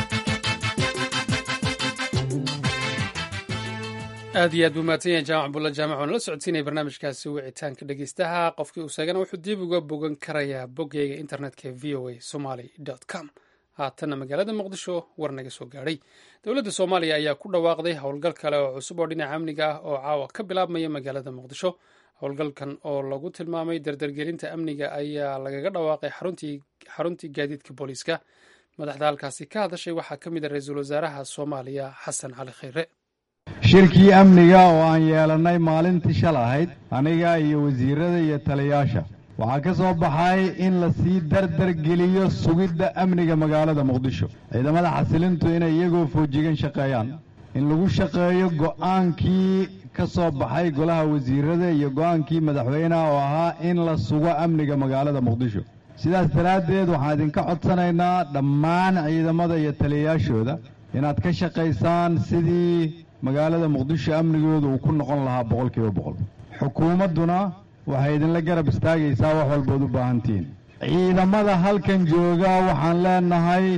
aad iyo aad buu mahadsan yahay jaamac bulla jaamac waan la socodsiinaya barnaamijkaasi wicitaanka dhegeystaha qofkii uu seegana wuxuu dib uga bogan karayaa boggeyga internetka v o a somaly com haatanna magaalada muqdisho war naga soo gaadhay dowladda soomaaliya ayaa ku dhawaaqday howlgal kale oo cusub oo dhinaca amniga ah oo caawa ka bilaabmaya magaalada muqdisho howlgalkan oo lagu tilmaamay dardargelinta amniga ayaa lagaga dhawaaqay xaruntii gaadiidka booliiska madaxda halkaasi ka hadashay waxaa ka mid a ra-iisul wasaaraha soomaaliya xasan cali khayre shirkii amniga oo aan yeelannay maalintii shal ahayd aniga iyo wasiirada iyo taliyaasha waxaa ka soo baxay in la sii dardargeliyo sugidda amniga magaalada muqdisho ciidamada xasilintu inay iyagoo foojigan shaqeeyaan in lagu shaqeeyo go'aankii ka soo baxay golaha wasiirada iyo go'aankii madaxweyneha oo ahaa in la sugo amniga magaalada muqdisho sidaas daraaddeed waxaan idinka codsanaynaa dhammaan ciidamada iyo taliyayaashooda inaad ka shaqaysaan sidii magaalada muqdisho amnigooda uu ku noqon lahaa boqol kiiba boqol xukuumadduna waxay idinla garab istaagaysaa wax walbood u baahantihiin ciidamada halkan jooga waxaan leenahay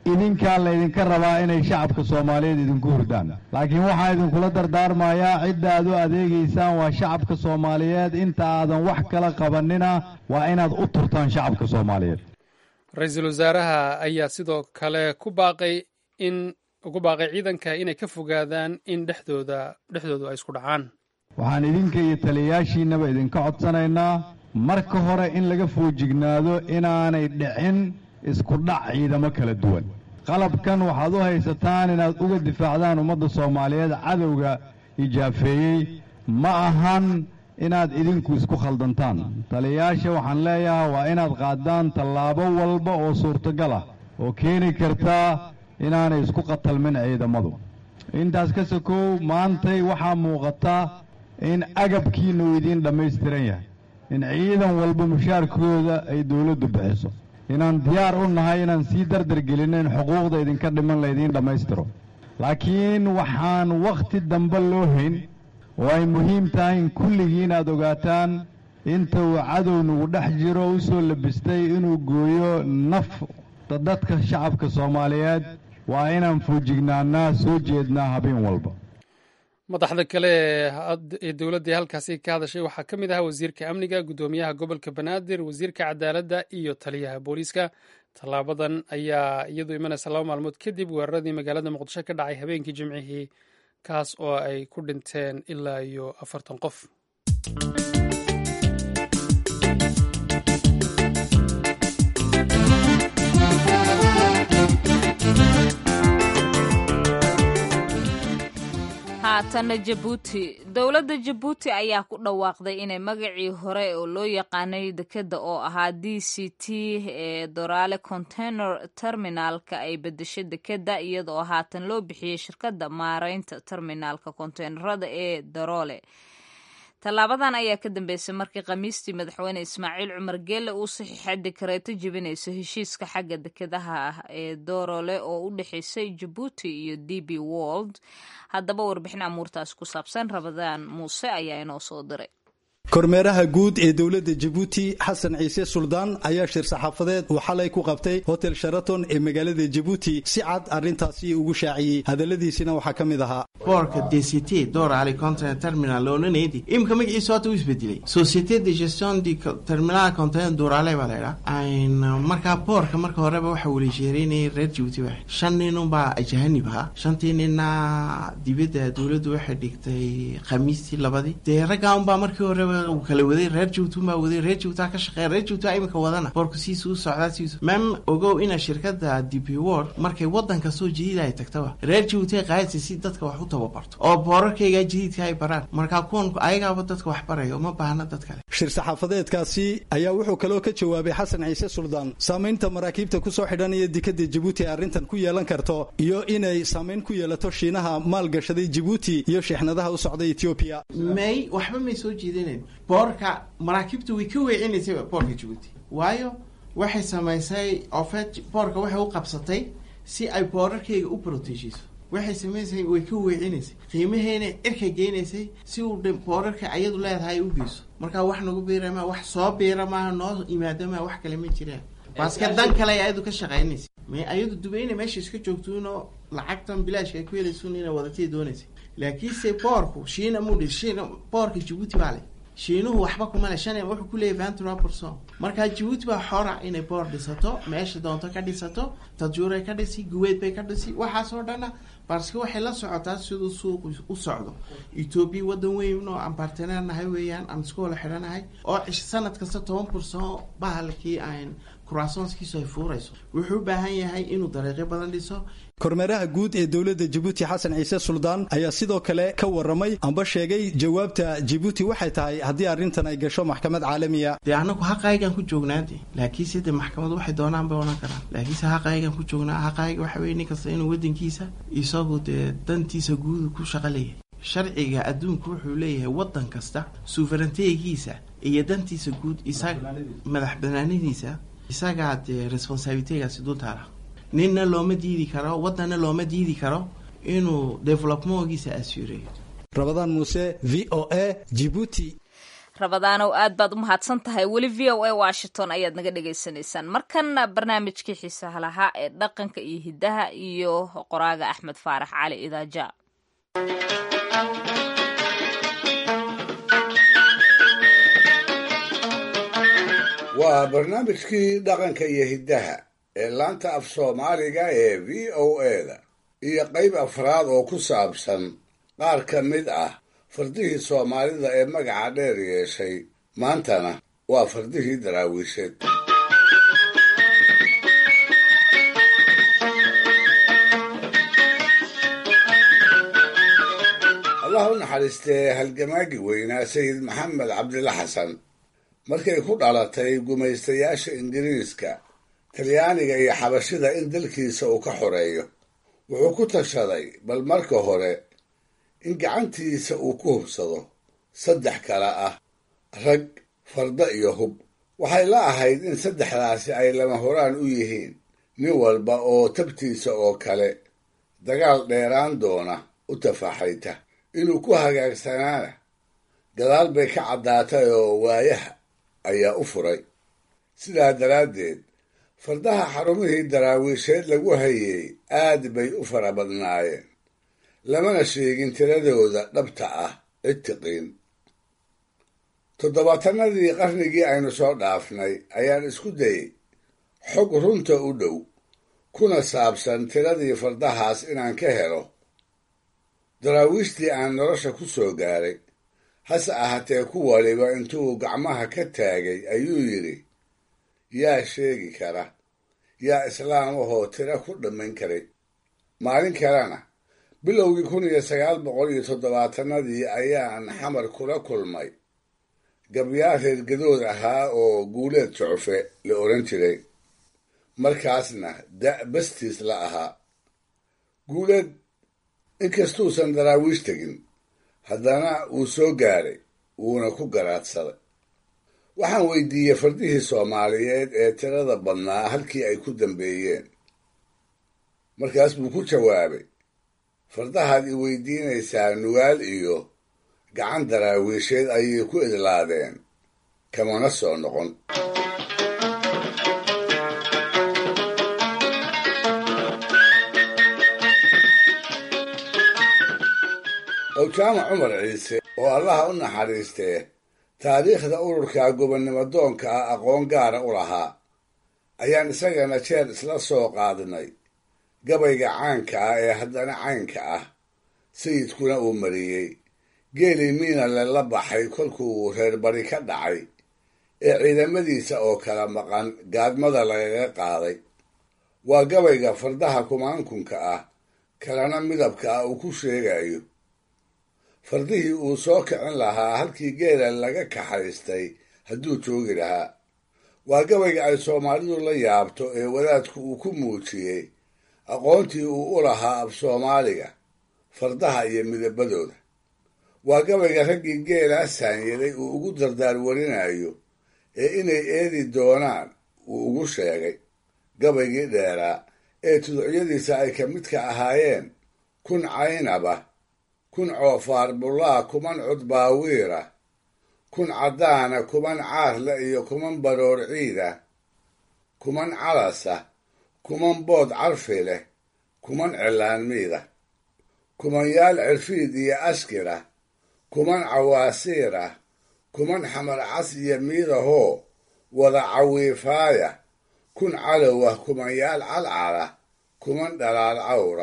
idinkaa laydinka rabaa inay shacabka soomaaliyeed idinku hurdaan laakiin waxaa idinkula dardaarmayaa cidda aad u adeegaysaan waa shacabka soomaaliyeed inta aadan wax kala qabanina waa inaad u turtaan shacabka soomaaliyeed ra-iisul wasaaraha ayaa sidoo kale ku baaqay in ugu baaqay ciidanka inay ka fogaadaan in dhexdooda dhexdoodu ay isku dhacaan waxaan idinka iyo taliyayaashiinnaba idinka codsanaynaa marka hore in laga foojignaado inaanay dhicin isku dhac ciidamo kala duwan qalabkan waxaad u haysataan inaad uga difaacdaan ummadda soomaaliyeed cadowga ijaafeeyey ma ahan inaad idinku isku khaldantaan taliyayaasha waxaan leeyahay waa inaad qaadaan tallaabo walba oo suurtagal ah oo keeni kartaa inaanay isku qatalmin ciidamadu intaas ka sokow maantay waxaa muuqata in agabkiina uu idiin dhammaystiran yahay in ciidan walba mushaarkooda ay dowladdu bixiso inaan diyaar u nahay inaan sii dardargelinno in xuquuqda idinka dhiman laydiin dhammaystiro laakiin waxaan wakhti dambe loo hayn oo ay muhiim tahay in kulligiin aad ogaataan inta uu cadow nagu dhex jiro u soo labistay inuu gooyo nafta dadka shacabka soomaaliyeed waa inaan foojignaannaa soo jeednaa habeen walba madaxda kale ee dowladda halkaasi ka hadashay waxaa ka mid ahaa wasiirka amniga guddoomiyaha gobolka banaadir wasiirka cadaaladda iyo taliyaha booliiska tallaabadan ayaa iyadu imanaysa laba maalmood kadib weeraradii magaalada muqdisho ka dhacay habeenkii jimcihii kaas oo ay ku dhinteen ilaa iyo afartan qof haatanna jabuuti dowladda jabuuti ayaa ku dhawaaqday inay magacii hore oo loo yaqaanay dekeda oo ahaa d c t ee doraale container terminaalka ay bedeshay dekeda iyadaoo haatan loo bixiyey shirkadda maareynta terminaalka konteynerada ee daroole tallaabadan ayaa ka dambeysay markii khamiistii madaxweyne ismaaciil cumar geelle uu saxiixay dekareeto jebinaysa heshiiska xagga dekedaha ah ee doorole oo u dhexeysay jabuuti iyo d b wold haddaba warbixin amuurtaas ku saabsan rabadaan muuse ayaa inoo soo diray kormeeraha guud ee dowladda jabuuti xasan ciise suldaan ayaa shir saxaafadeed uu xalay ku qabtay hotel sharaton ee magaalada jabuuti si cad arrintaasi ugu shaaciyey hadalladiisina waxaa ka mid ahaa boorka d c t dorali container terminal loonanedi imika magaciisa hota u isbedelay société de gestion de terminal container dorale baa laydhaa markaa boorka marka horeba waxa walisheereynayay reer jabuuti ba shan nin unbaa ajahanib ahaa shantii ninna dibadda dowladdu waxay dhigtay khamiistii labadii dee raggaa unbaa markii horeba kala waday reer jabuuti unbaa waday reer jabuuti ka shaqeeya reer jabuuti imika wadana boorka siisa u socdaa siisa mem ogow ina shirkada d p word markay wadan kastoo jadiida ay tagtaba reer jabuuti ay qaadaysa si dadka wax u tababarto oo boorarkayga jadiidka ay baraan markaa kuwan ayagaaba dadka wax baraya uma baahna dad kale shir saxaafadeedkaasi ayaa wuxuu kaloo ka jawaabay xasan ciise suldaan saamaynta maraakiibta kusoo xidhanaya dekada jabuuti ee arrintan ku yeelan karto iyo inay saamayn ku yeelato shiinaha maalgashaday jabuuti iyo sheexnadaha u socda etoobiya may waxba may soo jeedinayn boorka maraakiibta way ka weecinaysay boorka jabuuti waayo waxay samaysay ofet boorka waxay u qabsatay si ay boorarkayga u proteshiso waxay samaysay way ka weecinaysay qiimaheena cirka geynaysay si uu boorarka ayadu leedahay u geyso markaa wax nagu biira maa wax soo biira maaha noo imaado maa wax kale ma jiraan baaske dan kale ay ayadu ka shaqaynaysa may ayadu dubayna meesha iska joogtuunoo lacagtan bilaashka ay ku helaysuun inay wadatay doonaysay laakiinse boorku shiina mudhi shiina boorka jabuuti baa le shiinuhu waxba kuma le shan wuxuu ku leeyahy ventura person markaa jabuuti baa xora inay boor dhisato meesha doonto ka dhisato tajuuray ka dhisi guweed bay ka dhisi waxaasoo dhana barske waxay la socotaa siduu suuqu u socdo etoobiya wadan weyn oo aan barteneer nahay weeyaan aan isku wala xidhanahay oo cish sanad kasta toban bursan bahalkii aan kuraasonskiisu ay fuurayso wuxuu u baahan yahay inuu dariiqyo badan dhiso kormeeraha guud ee dowladda jabuuti xasan ciise suldaan ayaa sidoo kale ka waramay amba sheegay jawaabta jabuuti waxay tahay haddii arrintan ay gasho maxkamad caalamiya dee anagu haqaayigaan ku joognaade laakiinse dee maxkamad waxay doonaan bay odhan karaan laakiinse haqaayigaan ku joognaa haqaayiga waxa weye nin kasta inuu wadankiisa isagu dee dantiisa guudu ku shaqo leeyahay sharciga adduunku wuxuu leeyahay wadan kasta suverentegiisa iyo dantiisa guud isaga madax banaanadiisa isagaa dee responsabilitegaasi dul taala ninna looma diidi karo wadanna looma diidi karo inuu developmentgiisa assureeyo rabadaan muuse v o a jibuuti rabadaanow aad baad u mahadsan tahay weli v o a washington ayaad naga dhagaysanaysaan markanna barnaamijkii xiisaha lahaa ee dhaqanka iyo hiddaha iyo qoraaga axmed faarax cali idaaja waa barnaamijkii dhaqanka iyo hiddaha ee laanta af soomaaliga ee v o eda iyo qayb afraad oo ku saabsan qaar ka mid ah fardihii soomaalida ee magaca dheer yeeshay maantana waa fardihii daraawiisheed allah u naxariistee halgamaagi weynaa sayid maxamed cabdilla xasan markay ku dhalatay gumaystayaasha ingiriiska talyaaniga iyo xabashida in dalkiisa uu ka xoreeyo wuxuu ku tashaday bal marka hore in gacantiisa uu ku hubsado saddex kale ah rag farda iyo hub waxay la ahayd in saddexdaasi ay lama horaan u yihiin nin walba oo tabtiisa oo kale dagaal dheeraan doona u tafaaxayta inuu ku hagaagsanaana gadaal bay ka caddaatay oo waayaha ayaa u furay sidaa daraaddeed fardaha xarumihii daraawiisheed lagu hayey aad bay u fara badnaayeen lamana sheegin tiradooda dhabta ah cid tiqiin toddobaatanadii qarnigii aynu soo dhaafnay ayaan isku dayey xog runta u dhow kuna saabsan tiradii fardahaas inaan ka helo daraawiishtii aan nolosha ku soo gaaray hase ahaatee ku waliba intuu gacmaha ka taagay ayuu yidhi yaa sheegi kara yaa islaamahoo tiro ku dhammayn karay maalin kalena bilowgii kun iyo sagaal boqol iyo toddobaatanadii ayaan xamar kula kulmay gabyaa reer gadood ahaa oo guuleed jucfe la odhan jiray markaasna da' bastiis la ahaa guuleed inkastuusan daraawiish tegin haddana wuu soo gaaray wuuna ku garaadsaday waxaan weydiiyey fardihii soomaaliyeed ee tirada badnaa halkii ay ku dambeeyeen markaas buu ku jawaabay fardahaad i weydiinaysaa nugaal iyo gacan daraawiisheed ayay ku idlaadeen kamana soo noqon owjaama cumar ciise oo allaha u naxariistee taariikhda ururka gobonnimo doonka ah aqoon gaara u lahaa ayaan isagana jeer isla soo qaadnay gabayga caanka ah ee haddana caynka ah sayidkuna uu mariyey geelii miinale la baxay kolkuu reer bari ka dhacay ee ciidamadiisa oo kala maqan gaadmada lagaga qaaday waa gabayga fardaha kumaankunka ah kalena midabka ah uu ku sheegayo fardihii uu soo kicin lahaa halkii geela laga kaxaystay hadduu joogi lahaa waa gabayga ay soomaalidu la yaabto ee wadaadku uu ku muujiyey aqoontii uu u lahaa af soomaaliga fardaha iyo midabadooda waa gabayga raggii geelaa saanyaday uu ugu dardaar warinayo ee inay eedi doonaan uu ugu sheegay gabaygii dheeraa ee tuducyadiisa ay ka midka ahaayeen kun caynaba kun coofaar bullaa kuman cudbaawiira kun caddaana kuman caarle iyo kuman baroor ciida kuman calasa kuman bood carfi leh kuman cillaanmiida kumanyaal cirfiid iyo askira kuman cawaasiira kuman xamar cas iyo miidahoo wada cawiifaaya kun calowah kumanyaal calcala kuman dhalaal cawra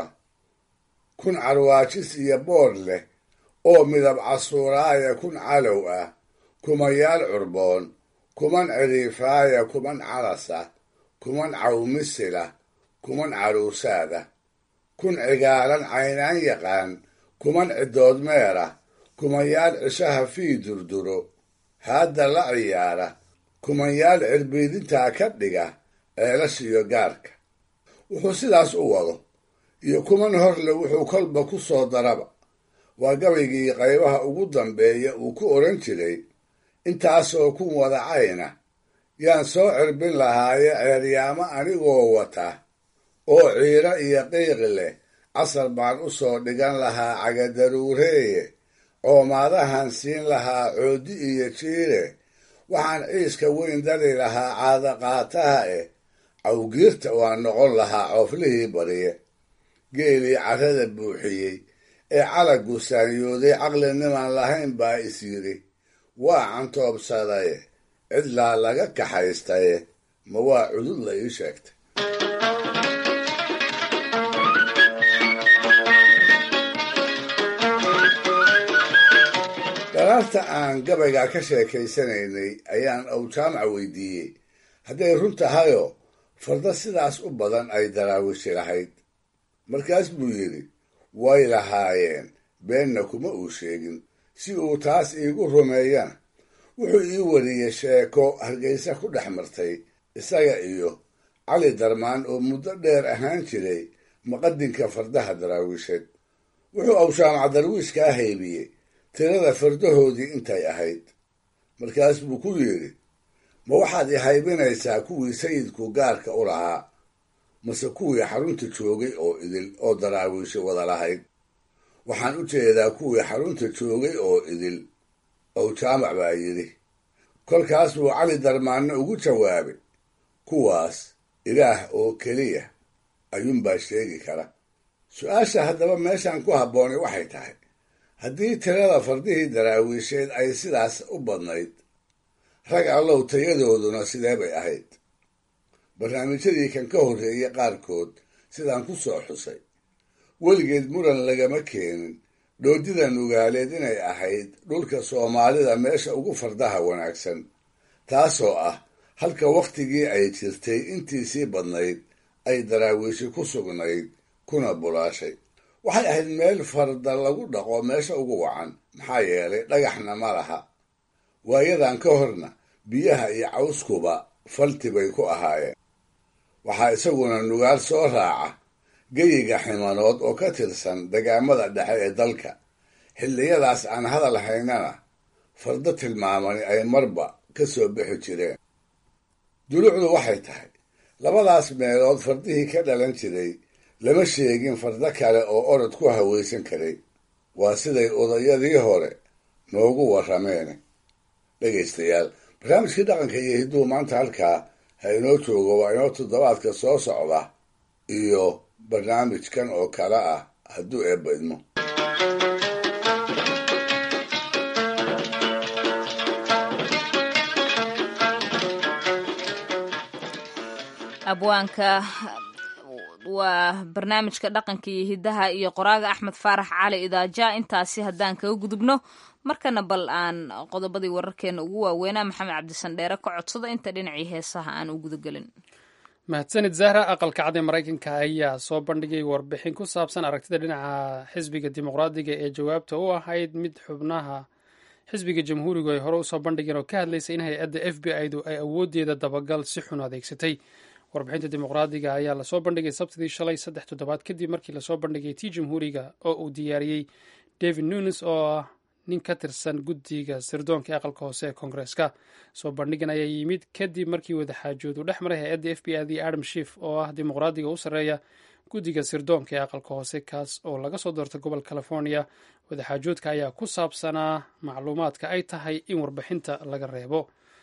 kun carwaajis iyo boor leh oo midab casuuraaya kun calow ah kumanyaal curboon kuman ciriifaaya kuman calasa kuman cawmisila kuman caruusaada kun cigaalan caynaan yaqaan kuman cidoodmeera kumanyaal cishaha fii durduro haadda la ciyaara kumanyaal cirbiidintaa ka dhiga ceelashiyo gaarka wuxuu sidaas u wado iyo kuman horle wuxuu kolba ku soo daraba waa gabaygii qaybaha ugu dambeeya uu ku odhan jiray intaasoo kun wadacayna yaan soo cirbin lahaaye ceeryaamo anigoo wata oo ciiro iyo qiiqi leh casar baan u soo dhigan lahaa cagadaruureeye coomaadahan siin lahaa coodi iyo jiire waxaan ciiska weyn dari lahaa caadaqaataha eh cawgiirta waan noqon lahaa cooflihii bariye geelii carrada buuxiyey ee calaggu saanyooday caqlinimaan lahayn baa is yidhi waa cantoobsadaye cidlaa laga kaxaystaye ma waa cudud la ii sheegtay daraarta aan gabayga ka sheekaysanaynay ayaan awjaamac weydiiyey hadday run tahayoo farda sidaas u badan ay daraawishi lahayd markaas buu yidhi way lahaayeen beenna kuma uu sheegin si uu taas iigu rumeeyana wuxuu ii wariyey sheeko hargaysa ku dhex martay isaga iyo cali darmaan oo muddo dheer ahaan jiray maqadinka fardaha daraawiisheed wuxuu awshaamac darwiishkaa haybiyey tirada fardahoodii intay ahayd markaas buu ku yidhi ma waxaad i haybinaysaa kuwii sayidku gaarka u lahaa mase kuwii xarunta joogay oo idil oo daraawiisha wada lahayd waxaan u jeedaa kuwii xarunta joogay oo idil ow jaamac baa yidhi kolkaas buu cali darmaanne ugu jawaabay kuwaas ilaah oo keliya ayuunbaa sheegi kara su-aasha haddaba meeshaan ku habboonay waxay tahay haddii tirada fardihii daraawiisheed ay sidaas u badnayd rag allow tayadooduna sidee bay ahayd barnaamijyadii kan ka horreeyey qaarkood sidaan ku soo xusay weligeed muran lagama keenin dhoodida nugaaleed inay ahayd dhulka soomaalida meesha ugu fardaha wanaagsan taasoo ah halka wakhtigii ay jirtay intiisii badnayd ay daraawiishi ku sugnayd kuna bulaashay waxay ahayd meel farda lagu dhaqo meesha ugu wacan maxaa yeelay dhagaxna ma laha waayadan ka horna biyaha iyo cawskuba falti bay ku ahaayeen waxaa isaguna nugaal soo raaca geyiga ximanood oo ka tirsan dagaamada dhexe ee dalka xilliyadaas aan hadal haynana fardo tilmaamani ay marba ka soo bixi jireen dulucdu waxay tahay labadaas meelood fardihii ka dhalan jiray lama sheegin fardo kale oo orod ku hawaysan karay waa siday odayadii hore noogu warrameene dhegaystayaal barnaamijkii dhaqanka iyo hidduu maanta halkaa ha inoo joogo waa inoo toddobaadka soo socda iyo barnaamijkan oo kale ah hadduu eebba idmo abwaanka waa barnaamijka dhaqanka iyo hidaha iyo qoraaga axmed faarax cali idaaja intaasi haddaan kaga gudubno markana bal aan qodobadii wararkeena ugu waaweynaa maxamed cabdisandheere ka codsada inta dhinacii heesaha aan u gudagelin mahadsanid zahra aqalka cad ee maraykanka ayaa soo bandhigay warbixin ku saabsan aragtida dhinaca xisbiga dimuqraadiga ee jawaabta u ahayd mid xubnaha xisbiga jamhuurigu ay hore usoo bandhigeen oo ka hadlaysa in hay-adda f b i-du ay awoodeeda dabagal si xun adeegsatay warbixinta dimuqraadiga ayaa lasoo bandhigay sabtidii shalay saddex toddobaad kadib markii lasoo bandhigay tii jamhuuriga oo uu diyaariyey david nunes oo ah nin ka tirsan guddiga sirdoonka ee aqalka hoose ee koongareeska soo bandhigan ayaa yimid kadib markii wadaxaajood uu dhex maray hay-adda f b i dii adam shif oo ah dimuqraadiga u sarreeya guddiga sirdoonka ee aqalka hoose kaas oo laga soo doortay gobol california wadaxaajoodka ayaa ku saabsanaa macluumaadka ay tahay in warbixinta laga reebo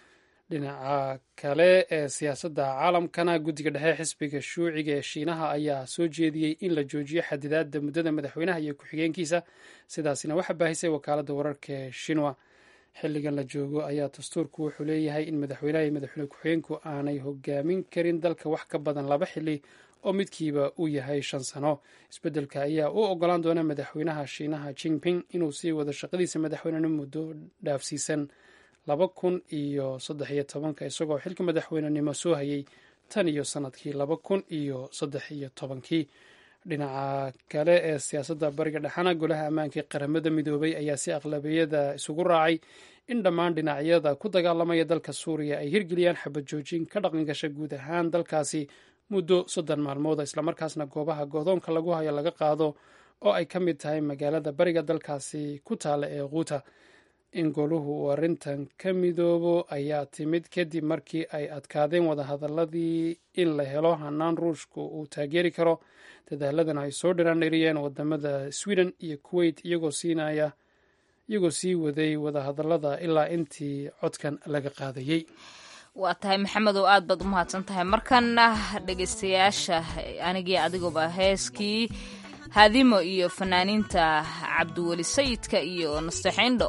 dhinaca kale ee siyaasadda caalamkana guddiga dhexe xisbiga shuuciga ee shiinaha ayaa soo jeediyey in la joojiyo xadidaadda muddada madaxweynaha iyo ku-xigeenkiisa sidaasina waxaa baahisay wakaaladda wararka ee shinwa xilligan la joogo ayaa dastuurku wuxuu leeyahay in madaxweynaha iyo madaxweyne ku-xigeenku aanay hogaamin karin dalka wax ka badan laba xili oo midkiiba uu yahay shan sano isbeddelka ayaa u ogolaan doona madaxweynaha shiinaha jingping inuu sii wado shaqadiisa madaxweynena muddo dhaafsiisan laba kun iyo saddex iyo tobanka isagoo xilka madaxweynenimo soo hayay tan iyo sanadkii laba kun iyo saddex iyo tobankii dhinaca kale ee siyaasadda bariga dhexana golaha ammaanka ee qaramada midoobay ayaa si aqlabiyada isugu raacay in dhammaan dhinacyada ku dagaalamaya dalka suuriya ay hirgeliyaan xabad joojin ka dhaqan gasha guud ahaan dalkaasi muddo soddon maalmooda islamarkaasna goobaha godoonka lagu hayo laga qaado oo ay ka mid tahay magaalada bariga dalkaasi ku taala ee quuta in goluhu uu arrintan ka midoobo ayaa timid kadib markii ay adkaadeen wadahadaladii in la helo hanaan ruushku uu taageeri karo dadaaladana ay soo dhiraandhiriyeen wadamada sweden iyo kuwait iyagoo siinaya iyagoo sii waday wadahadallada ilaa intii codkan laga qaadayey waa tahay maxamed oo aad baad u mahadsan tahay markana dhegaystayaasha anigii adigooba heeskii haadimo iyo fanaaniinta cabdiweli sayidka iyo nasteexindho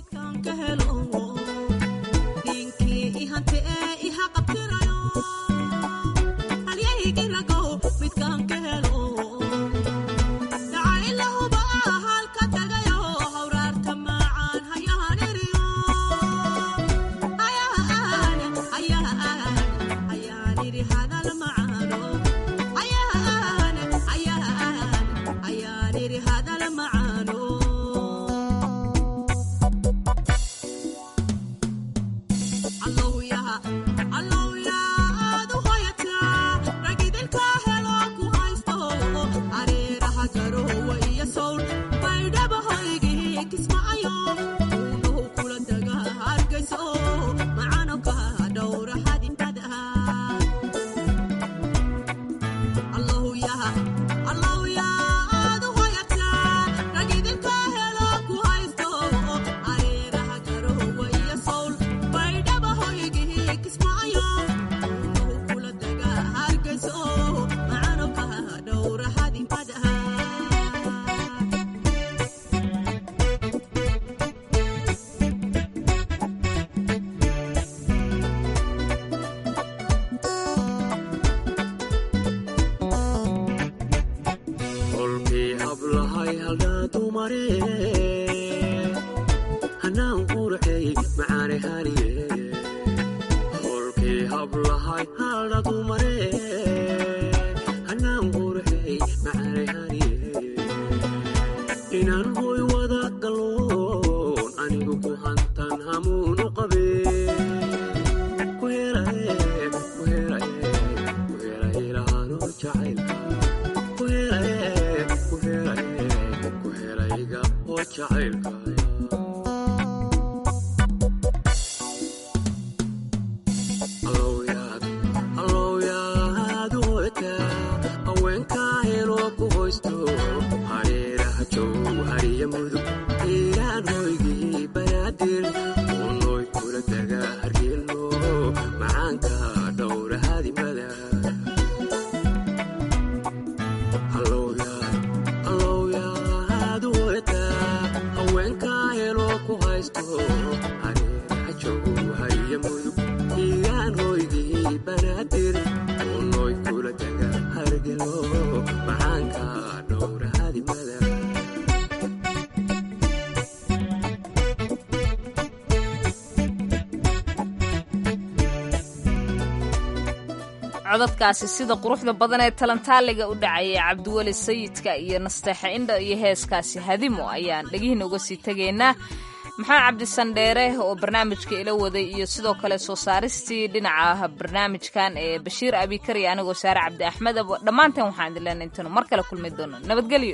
codadkaasi sida quruxda badan ee talantaaliga u dhacayay cabdiweli sayidka iyo nasteexa indha iyo heeskaasi hadimo ayaan dhegihiina uga sii tegaynaa maxamed cabdisandheere oo barnaamijka ila waday iyo sidoo kale soo saaristii dhinaca barnaamijkan ee bashiir abikar iyo anigoo saare cabdi axmed dhammaanteen waxaan idin leenay intanu mar kale kulmi doono nabadgelyo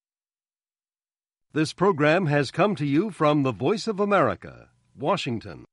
This program has come to you from the Voice of America, Washington.